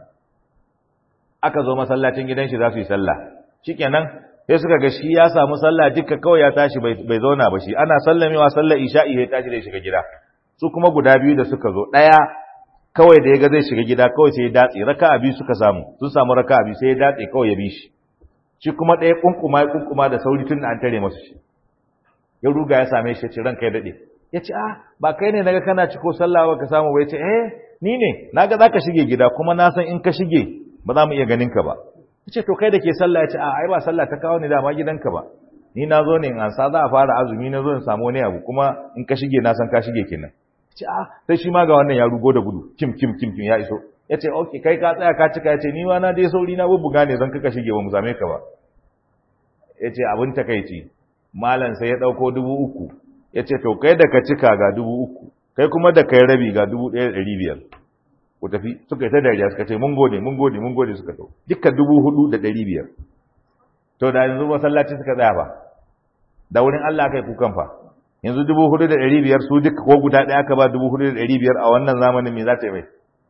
aka zo masallacin gidan shi za su yi sallah shikenan sai suka ga shi ya samu sallah duka kawai ya tashi bai zauna ba shi ana sallamewa sallar isha'i ya tashi da shiga gida su kuma guda biyu da suka zo ɗaya kawai da ya ga zai shiga gida kawai sai ya datse raka'a biyu suka samu sun samu raka'a biyu sai ya datse kawai ya bi shi shi kuma ɗaya kunkuma ya kunkuma da sauri tun da an tare masa shi ya ruga ya same shi ya ce ranka ya daɗe ya ce ah ba kai ne naga kana ciko sallah ba ka samu ba ya ce eh ni ne naga za ka shige gida kuma na san in ka shige ba za mu iya ganin ka ba ya ce to kai da ke sallah ya ce a ai ba sallah ta kawo ni dama gidanka ba ni na zo ne in ansa za a fara azumi na zo in samu wani abu kuma in ka shige na san ka shige kenan ya ce ah sai shi ma ga wannan ya rugo da gudu kim kim kim kim ya iso ya ce ok kai ka tsaya ka cika ya ce ni ma na dai sauri na bubbuga ne zan kaka shige ba mu same ka ba ya ce abin takaici malam sai ya ɗauko dubu uku ya ce to kai da ka cika ga dubu uku kai kuma da kai rabi ga dubu ɗaya da ɗari biyar ku tafi suka yi ta dariya suka ce mun gode mun gode mun gode suka to dukkan dubu hudu da ɗari biyar to da yanzu masallaci suka tsaya fa da wurin Allah kai kukan fa yanzu dubu hudu da ɗari biyar su duka ko guda ɗaya aka ba dubu hudu da ɗari biyar a wannan zamanin me za ta yi mai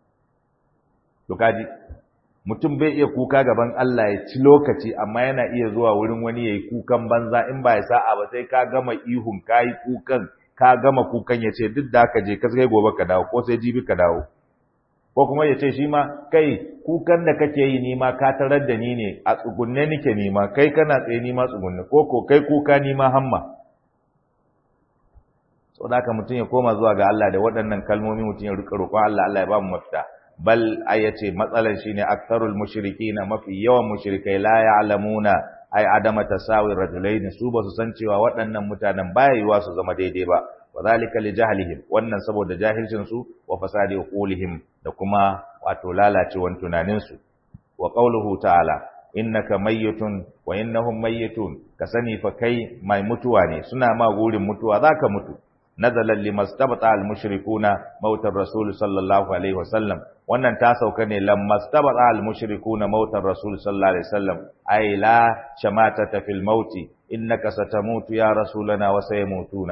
to kaji mutum bai iya kuka gaban Allah ya ci lokaci amma yana iya zuwa wurin wani yayi kukan banza in ba ya sa'a ba sai ka gama ihun kai kukan ka gama kukan ya ce duk da ka je ka sai gobe ka dawo ko sai jibi ka dawo ko kuma ya ce shi ma kai kukan da kake yi ni ma ka tarar da ni ne a tsugunne nike ni ma kai kana tsaye ni ma tsugunne ko ko kai kuka ni ma hamma saboda haka mutum ya koma zuwa ga Allah da waɗannan kalmomi mutum ya rika roƙon Allah Allah ya ba mu mafita bal ayace matsalan shine aktharul mushrikina mafi yawan mushrikai la ya'lamuna ay adama tasawi rajulaini su ba su san cewa waɗannan mutanen baya yiwa su zama daidai ba wadhalika li jahlihim wannan saboda jahilcin su wa fasadi qulihim da kuma wato lalacewan tunanin su wa qawluhu ta'ala innaka mayyitun wa innahum mayyitun ka sani fa kai mai mutuwa ne suna ma gurin mutuwa zaka mutu nazalan limastabata al-mushrikuna mautar rasul sallallahu alaihi wasallam wannan ta sauka ne lammastabata al-mushrikuna mautar rasul sallallahu alaihi wasallam ay la shamatata fil mauti innaka satamutu ya rasulana wa sayamutuna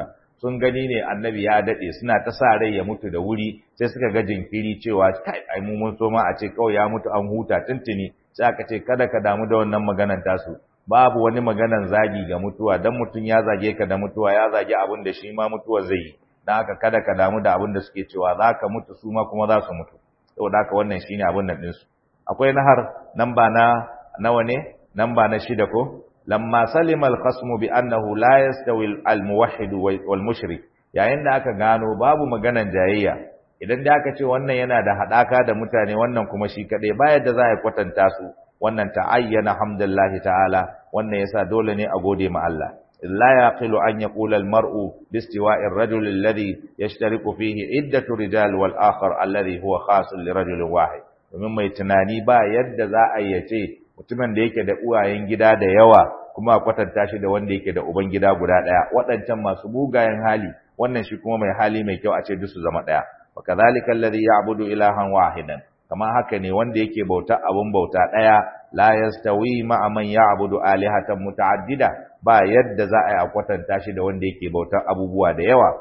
sun gani ne annabi ya dade suna ta sa rai ya mutu da wuri sai suka ga jinkiri cewa kai ai mu mun so ma a ce kawai ya mutu an huta tuntuni sai aka ce kada ka damu da wannan maganan tasu babu wani maganan zagi ga mutuwa dan mutun ya zage ka da mutuwa ya zage abin da shi ma mutuwa zai yi dan haka kada ka damu da abin da suke cewa zaka mutu su ma kuma za su mutu saboda haka wannan shine abin nan din su akwai nahar namba na nawa ne namba na shida ko lamma salima al-khasmu bi annahu la yastawi al-muwahhid wal mushrik yayin da aka gano babu maganan jayayya idan da aka ce wannan yana da hadaka da mutane wannan kuma shi kadai ba yadda za a kwatanta su wannan ta'ayyana hamdallahi ta'ala wannan yasa dole ne a gode ma Allah la yaqilu an yaqula al-mar'u bi istiwa'i ar-rajul alladhi yashtariku fihi iddatu rijal wal akhar alladhi huwa khasun li rajulin wahid domin mai tunani ba yadda za a yace mutumin da yake da uwayen gida da yawa kuma a kwatanta shi da wanda yake da uban gida guda daya waɗancan masu bugayen hali wannan shi kuma mai hali mai kyau a ce duk su zama daya wa kadhalika alladhi ya'budu ilahan wahidan kama haka ne wanda yake bauta abun bauta daya la yastawi ma'a man ya'budu alihatan muta'addida ba yadda za a yi a kwatanta shi da wanda yake bautar abubuwa da yawa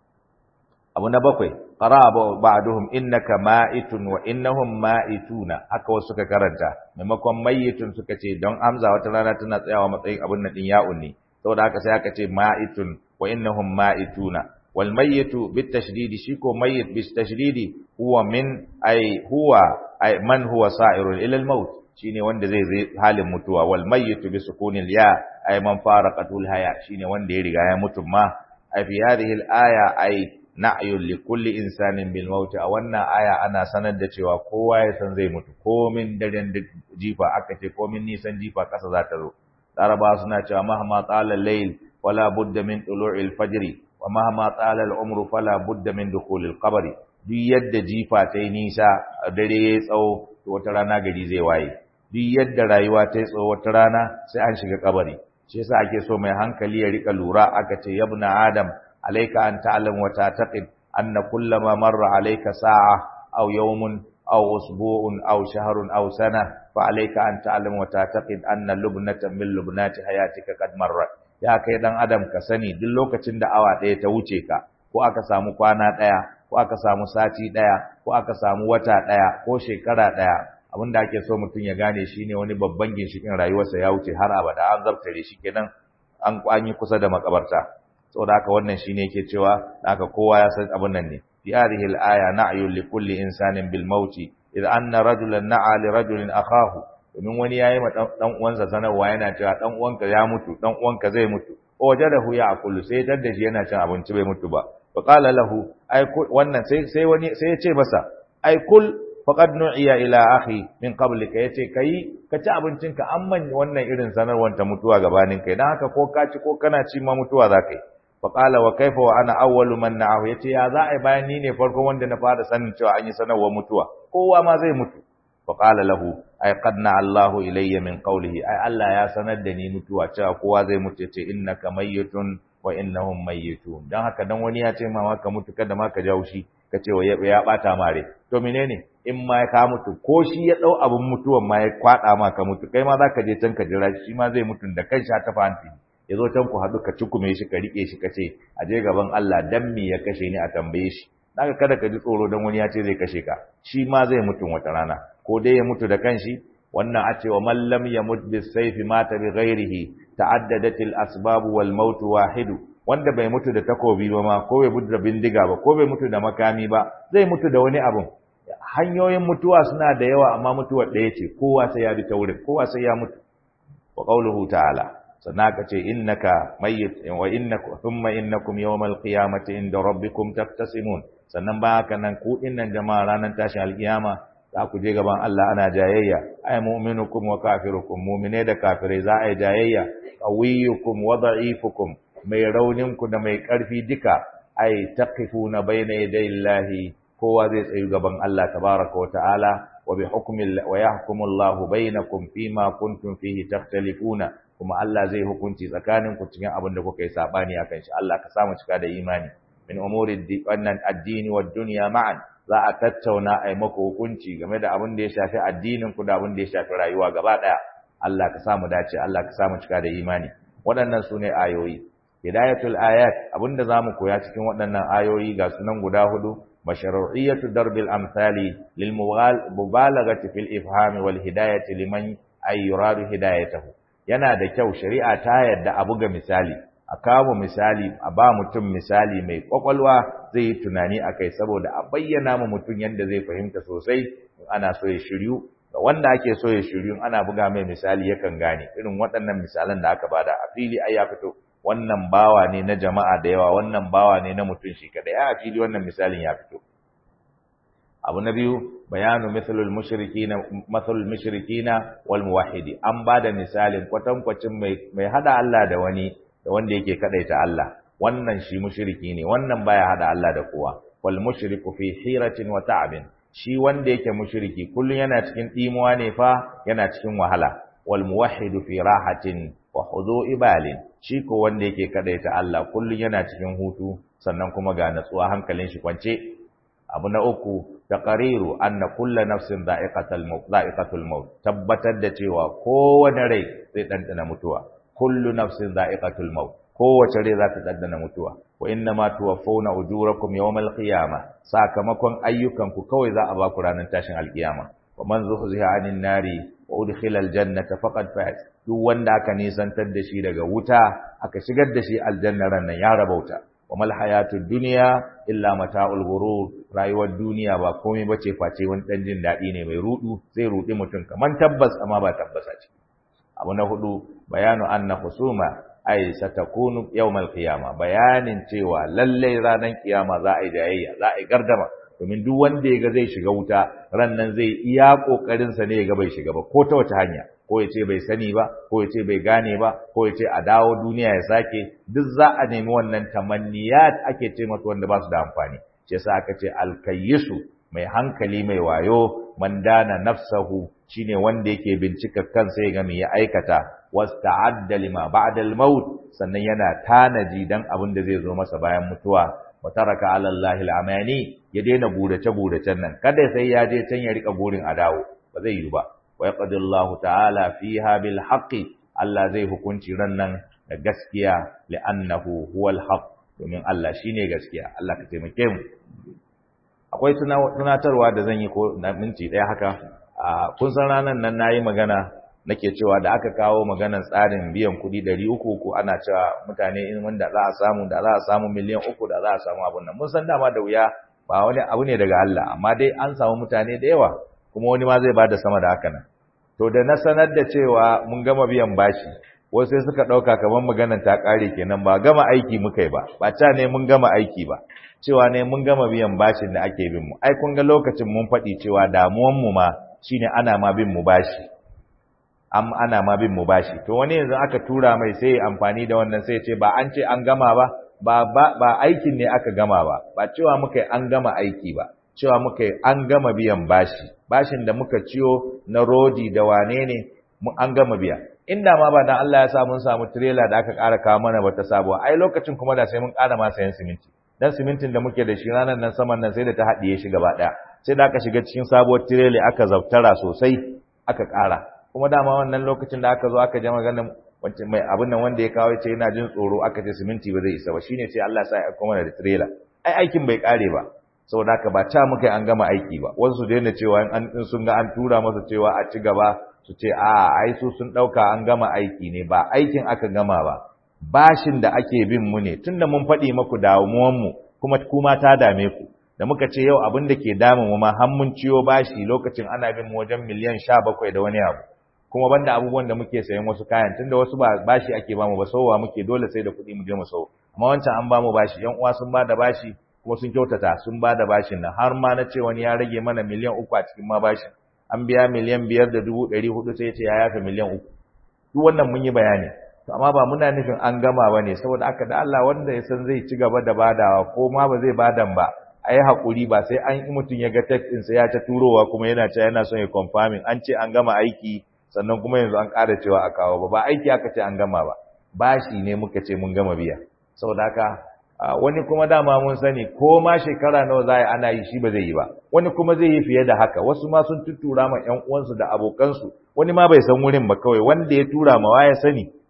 abu na bakwai qaraba ba'duhum innaka ma'itun wa innahum ma'ituna haka wasu suka karanta maimakon mayyitun suka ce don amza wata rana tana tsayawa matsayin abun nan din ya'un ne saboda haka sai aka ce ma'itun wa innahum ma'ituna wal mayyitu bit tashdidi shi ko mayyit bit tashdidi huwa min ay huwa ay man huwa sa'irun ila al maut shine wanda zai zai halin mutuwa wal mayyitu bi sukunil ya ay man faraqatul haya shine wanda ya riga ya mutu ma ay fi hadhihi al aya ay na'yun li kulli insanin bil maut a wannan aya ana sanar da cewa kowa ya san zai mutu komin daren jifa aka ce komin nisan jifa kasa za ta zo laraba suna cewa mahma tsala layl wala budda min tulu'il fajr wa mahma tsala al umru fala budda min dukhulil qabr duk yadda jifa ta yi nisa dare ya tsawo to wata rana gari zai waye duk yadda rayuwa ta yi tsawo wata rana sai an shiga kabari shi yasa ake so mai hankali ya rika lura aka ce yabna adam عليك أن تعلم وتعتقد أن كلما مر عليك ساعة أو يوم أو أسبوع أو شهر أو سنة فعليك أن تعلم وتعتقد أن لبنة من لبنات حياتك قد مرت ya kai dan adam ka sani duk lokacin da awa ɗaya ta wuce ka ko aka samu kwana ɗaya ko aka samu sati ɗaya ko aka samu wata ɗaya ko shekara ɗaya abin da ake so mutum ya gane shine wani babban ginshikin rayuwarsa ya wuce har abada an zabtare shi kenan an kwanyi kusa da makabarta saboda haka wannan shine yake cewa haka kowa ya san abin nan ne fi hadhihi al-aya na'yu li kulli insanin bil maut idh anna rajulan na'a li rajulin akahu domin wani yayi ma dan uwansa sanarwa yana cewa dan uwanka ya mutu dan uwanka zai mutu wajadahu ya'kulu sai tadda shi yana cin abinci bai mutu ba fa qala lahu ai wannan sai sai wani sai ya ce masa ai kul faqad nu'iya ila akhi min qablika yace kai ka ci abincinka amman wannan irin sanarwar ta mutuwa gabanin kai dan haka ko ka ci ko kana ci ma mutuwa za kai faƙala wa kaifa wa ana awwalu man na'ahu yace ya za a bayan ni ne farko wanda na fara sanin cewa an yi sanarwar mutuwa kowa ma zai mutu faƙala lahu ay qad Allahu ilayya min qawlihi ay Allah ya sanar da ni mutuwa cewa kowa zai mutu yace innaka mayyitun wa innahum mayyitun dan haka dan wani ya ce ma maka mutu kada ma ka jawo shi ka ce wa ya bata mare to menene in ma ka mutu ko shi ya dau abun mutuwan ma ya kwada ma ka mutu kai ma zaka je can ka jira shi ma zai mutu da kanshi ta fanti ya zo can ku haɗu ka cikume shi ka riƙe shi ka ce a je gaban Allah dan me ya kashe ni a tambaye shi daga kada ka ji tsoro dan wani ya ce zai kashe ka shi ma zai mutu wata rana ko dai ya mutu da kanshi wannan a ce wa man lam yamut bis sayfi mata bi ghairihi ta'addadat al asbab wal maut wahid wanda bai mutu da takobi ba ma ko bai mutu da bindiga ba ko bai mutu da makami ba zai mutu da wani abun hanyoyin mutuwa suna da yawa amma mutuwar ɗaya ce kowa sai ya bi ta wurin kowa sai ya mutu wa qauluhu ta'ala sannan aka ce innaka mayyit wa innakum thumma innakum yawmal qiyamati inda rabbikum taftasimun sannan ba haka nan ku dinnan jama'a ranar tashin alkiyama za ku je gaban Allah ana jayayya ay mu'minukum wa kafirukum mu'mine da kafirai za a yi jayayya qawiyukum wa da'ifukum mai raunin ku da mai karfi duka ay taqifuna bayna yaday Allahi kowa zai tsayu gaban Allah tabaraka wa ta'ala wa bi hukmi wa yahkumu Allahu bainakum fima kuntum fihi takhtalifuna kuma Allah zai hukunci tsakanin ku cikin abin da kuka yi sabani akan shi Allah ka samu cika da imani min umuri wannan addini wa dunya ma'an za a tattauna ai maku hukunci game da abin da ya shafi addinin ku da abin da ya shafi rayuwa gaba daya Allah ka samu dace Allah ka samu cika da imani waɗannan sune ayoyi hidayatul ayat abinda zamu koya cikin waɗannan ayoyi ga sunan guda hudu mashru'iyatu darbil amsali lil mubalaghati fil ifham wal hidayati liman ay yuradu hidayatahu yana da kyau shari'a ta yadda a buga misali a kawo misali a ba mutum misali mai kwakwalwa zai yi tunani akai saboda a bayyana ma mutum yadda zai fahimta sosai ana so ya shiryu ga wanda ake so ya shiryu ana buga mai misali yakan gane irin waɗannan misalan da aka bada a fili ai ya fito wannan bawa ne na jama'a da yawa wannan bawa ne na mutum shi kadai a fili wannan misalin ya fito abu na biyu bayanu mithlul mushrikina mathalul mushrikina wal muwahhidi an bada misalin kwatankwacin mai mai hada Allah da wani da wanda yake kadaita Allah wannan shi mushriki ne wannan baya hada Allah da kowa wal mushriku fi hiratin wa ta'abin shi wanda yake mushriki kullun yana cikin dimuwa ne fa yana cikin wahala wal muwahhidu fi rahatin wa hudu'i balin shi ko wanda yake kadaita Allah kullun yana cikin hutu sannan kuma ga natsuwa hankalin shi kwance abu na uku taqariru anna kullu nafsin dha'iqatul maut dha'iqatul maut tabbatar da cewa kowane rai zai dandana mutuwa kullu nafsin dha'iqatul maut kowace rai za ta dandana mutuwa wa inna ma tuwaffawna ujurakum yawmal qiyamah sakamakon ayyukanku kawai za a ba ku ranar tashin alkiyama wa man zuhziha 'anil nari wa udkhila aljannata faqad faz duk wanda aka nisantar da shi daga wuta aka shigar da shi aljanna ran nan ya rabauta wa mal hayatud dunya illa mata'ul ghurur rayuwar duniya ba komai bace face wani dan jin dadi ne mai rudu zai rudi mutum kaman tabbas amma ba tabbasa ce abu na hudu bayanu anna husuma ay satakunu yawmal qiyama bayanin cewa lalle ranar kiyama za a yi jayayya za a yi gardama domin duk wanda yaga zai shiga wuta ran nan zai iya kokarin sa ne yaga bai shiga ba ko ta wace hanya ko ya ce bai sani ba ko ya ce bai gane ba ko ya ce a dawo duniya ya sake duk za a nemi wannan tamanniyat ake ce masa wanda ba su da amfani shi yasa aka ce alkayyisu mai hankali mai wayo man dana nafsahu shine wanda yake bincika kansa ya ga me ya aikata wasta'adda lima ba'da al-maut sannan yana tanaji dan abin da zai zo masa bayan mutuwa wa taraka 'ala Allahi al-amani ya daina gurace guracen nan kada sai ya je can ya rika gurin a dawo ba zai yi ba wa yaqdi Allahu ta'ala fiha bil haqqi Allah zai hukunci ran nan da gaskiya li'annahu huwal haqq domin Allah shine gaskiya Allah ka taimake mu akwai tunatarwa da zan yi ko na minti ɗaya haka kun san ranar nan nayi magana nake cewa da aka kawo maganar tsarin biyan kuɗi ɗari uku ko ana cewa mutane in wanda za a samu da za a samu miliyan uku da za a samu abun nan mun san dama da wuya ba wani abu ne daga Allah amma dai an samu mutane da yawa kuma wani ma zai bada sama da haka nan to da na sanar da cewa mun gama biyan bashi wasu sai suka ɗauka kamar maganar ta ƙare kenan ba gama aiki muka yi ba ba ca ne mun gama aiki ba cewa ne mun gama biyan bashin da ake bin mu ai kun ga lokacin mun faɗi cewa damuwan mu ma shine ana ma bin mu bashi am ana ma bin mu bashi to wani yanzu aka tura mai sai amfani da wannan sai ce ba an ce an gama ba ba ba, ba aikin ne aka gama ba ba cewa muka yi an gama aiki ba cewa muka yi an gama biyan bashi bashin da muka ciyo na rodi da wane ne mu an gama biya inda ma ba dan Allah ya sa mun samu trailer da aka ƙara kawo mana wata sabuwa ai lokacin kuma da sai mun ƙara ma sayan siminti dan simintin da muke da shi ranar nan saman nan sai da ta haɗiye shi gaba ɗaya sai da aka shiga cikin sabuwar trailer aka zaftara sosai aka ƙara kuma dama wannan lokacin da aka zo aka je maganar wancan mai abin nan wanda ya kawo ce yana jin tsoro aka ce siminti ba zai isa ba shine sai Allah sa ya kuma da trailer ai aikin bai kare ba saboda haka ba ta muka an gama aiki ba wasu su daina cewa an sun ga an tura masa cewa a ci gaba su ce a ai su sun dauka an gama aiki ne ba aikin aka gama ba bashin da ake bin mu ne tunda mun faɗi maku damuwan mu kuma kuma ta dame ku da muka ce yau abin da ke damun mu ma har mun ciyo bashi lokacin ana bin mu wajen miliyan 17 da wani abu kuma banda abubuwan da muke sayan wasu kayan tunda wasu ba bashi ake bamu ba sowa muke dole sai da kuɗi mu je mu sau amma wancan an bamu bashi yan uwa sun bada bashi kuma sun kyautata sun bada bashin nan har ma na ce wani ya rage mana miliyan uku a cikin ma bashin an biya miliyan biyar da dubu ɗari hudu sai ya ce ya yafe miliyan uku duk wannan mun yi bayani to amma ba muna nufin an gama ba ne saboda aka da Allah wanda ya san zai ci gaba da badawa ko ma ba zai badan ba a yi haƙuri ba sai an yi mutum ya ga text ɗinsa ya ta turowa kuma yana cewa yana son ya confirming an ce an gama aiki sannan kuma yanzu an ƙara cewa a kawo ba ba aiki aka ce an gama ba bashi ne muka ce mun gama biya saboda haka wani kuma dama mun sani ko ma shekara nawa za a yi ana yi shi ba zai yi ba wani kuma zai yi fiye da haka wasu ma sun tuttura ma ƴan uwansu da abokansu wani ma bai san wurin ba kawai wanda ya tura ma wa ya sani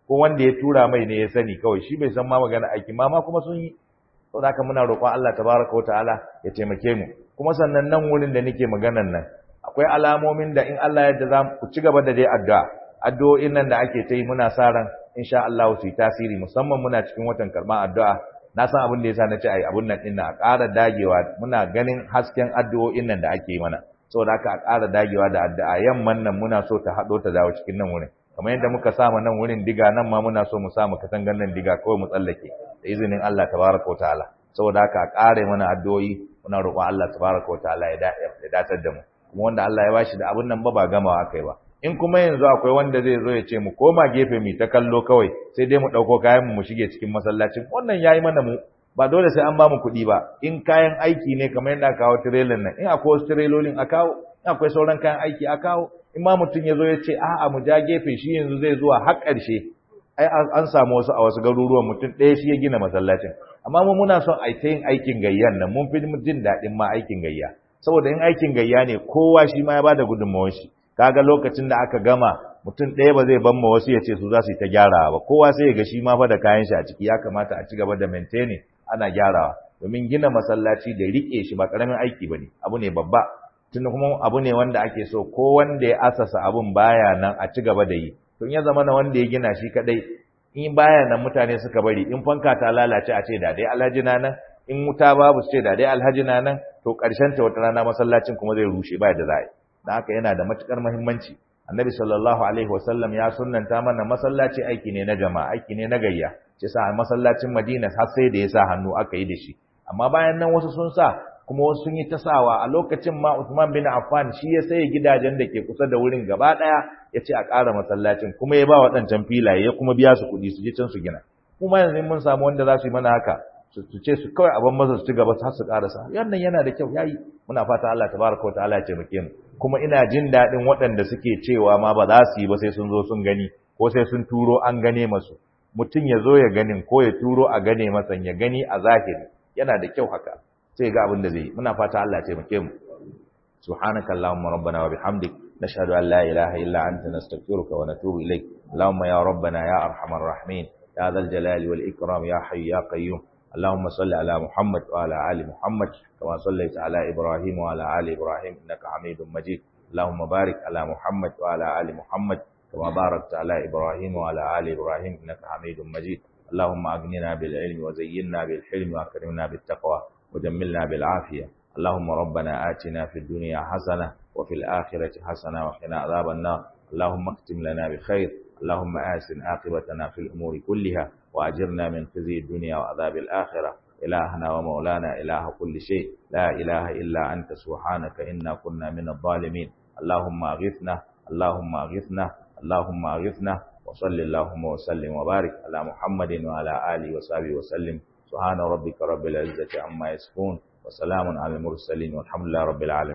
ko wanda ya tura mai ne ya sani kawai shi bai san ma magana aiki ma ma kuma sun yi saboda haka muna roƙon Allah tabaraka wa ta'ala ya taimake mu kuma sannan nan wurin da nake maganan nan akwai alamomin da in Allah ya yarda za ku ci gaba da dai addu'a addu'o'in nan da ake ta yi muna sa ran insha Allah su yi tasiri musamman muna cikin watan karban addu'a na san abin da yasa na ce ai abun nan din a ƙara dagewa muna ganin hasken addu'o'in nan da ake yi mana saboda haka a ƙara dagewa da addu'a yamman nan muna so ta haɗo ta dawo cikin nan wurin kamar yadda muka sama nan wurin diga nan ma muna so mu samu katangan nan diga kawai mu tsallake da izinin Allah tabaraka wa ta'ala saboda haka a ƙare mana addu'o'i muna roƙon Allah tabaraka wa ta'ala ya datar da mu kuma wanda Allah ya bashi da abun nan ba ba gamawa akai ba in kuma yanzu akwai wanda zai zo ya ce mu koma gefe mu ta kallo kawai sai dai mu ɗauko kayan mu mu shige cikin masallacin wannan yayi mana mu ba dole sai an ba mu kuɗi ba in kayan aiki ne kamar yadda aka kawo tirelan nan in akwai wasu tirelolin a kawo in akwai sauran kayan aiki a kawo in ma mutum ya zo ya ce a'a mu ja gefe shi yanzu zai zuwa har ƙarshe ai an samu wasu a wasu garuruwan mutum ɗaya shi ya gina masallacin amma mu muna son a ta yin aikin gayyan nan mun fi jin daɗin ma aikin gayya saboda in aikin gayya ne kowa shi ma ya bada gudunmawar shi kaga lokacin da aka gama mutum ɗaya ba zai ban ma wasu ya ce su za su yi ta gyarawa ba kowa sai ya ga shi ma fa da kayan shi a ciki ya kamata a ci gaba da maintaining ana gyarawa domin gina masallaci da riƙe shi ba ƙaramin aiki ba ne abu ne babba tun kuma abu ne wanda ake so ko wanda ya asasa abun baya nan a ci gaba da yi tun ya zama na wanda ya gina shi kadai in baya nan mutane suka bari in fanka ta lalace a ce da dai alhaji na nan in wuta babu su ce da dai alhaji na nan to ƙarshen ta wata rana masallacin kuma zai rushe ba da za'a dan haka yana da matukar muhimmanci annabi sallallahu alaihi wasallam ya sunnanta mana masallaci aiki ne na jama'a aiki ne na gayya ce sa masallacin Madina har sai da ya sa hannu aka yi da shi amma bayan nan wasu sun sa kuma wasu sun yi ta sawa a lokacin ma Uthman bin Affan shi ya saye gidajen da ke kusa da wurin gaba daya ya ce a ƙara masallacin kuma ya ba waɗancan filaye ya kuma biya su kuɗi su je can su gina kuma yanzu mun samu wanda za su yi mana haka su ce su kawai abin masa su ci gaba har su ƙarasa wannan yana da kyau yayi muna fata Allah tabaraka wa ta'ala ya taimake mu kuma ina jin daɗin waɗanda suke cewa ma ba za su yi ba sai sun zo sun gani ko sai sun turo an gane masu mutum ya zo ya ganin ko ya turo a gane masa ya gani a zahiri yana da kyau haka sai ga abin da zai yi muna fata Allah ya taimake mu subhanaka allahumma rabbana wa bihamdik nashhadu an la ilaha illa anta nastaghfiruka wa natubu ilaik allahumma ya rabbana ya arhamar rahimin ya dhal jalali wal ikram ya hayyu ya qayyum اللهم صل على محمد وعلى آل محمد كما صليت على إبراهيم وعلى آل إبراهيم إنك حميد مجيد اللهم بارك على محمد وعلى آل محمد كما باركت على إبراهيم وعلى آل إبراهيم إنك حميد مجيد اللهم أغننا بالعلم وزينا بالحلم وأكرمنا بالتقوى وجملنا بالعافية اللهم ربنا آتنا في الدنيا حسنة وفي الآخرة حسنة وقنا عذاب النار اللهم اختم لنا بخير اللهم آسن عاقبتنا في الأمور كلها وأجرنا من خزي الدنيا وعذاب الآخرة إلهنا ومولانا إله كل شيء لا إله إلا أنت سبحانك إنا كنا من الظالمين اللهم أغثنا اللهم أغثنا اللهم أغثنا وصل اللهم وسلم وبارك على محمد وعلى آله وصحبه وسلم سبحان ربك رب العزة عما يصفون وسلام على المرسلين والحمد لله رب العالمين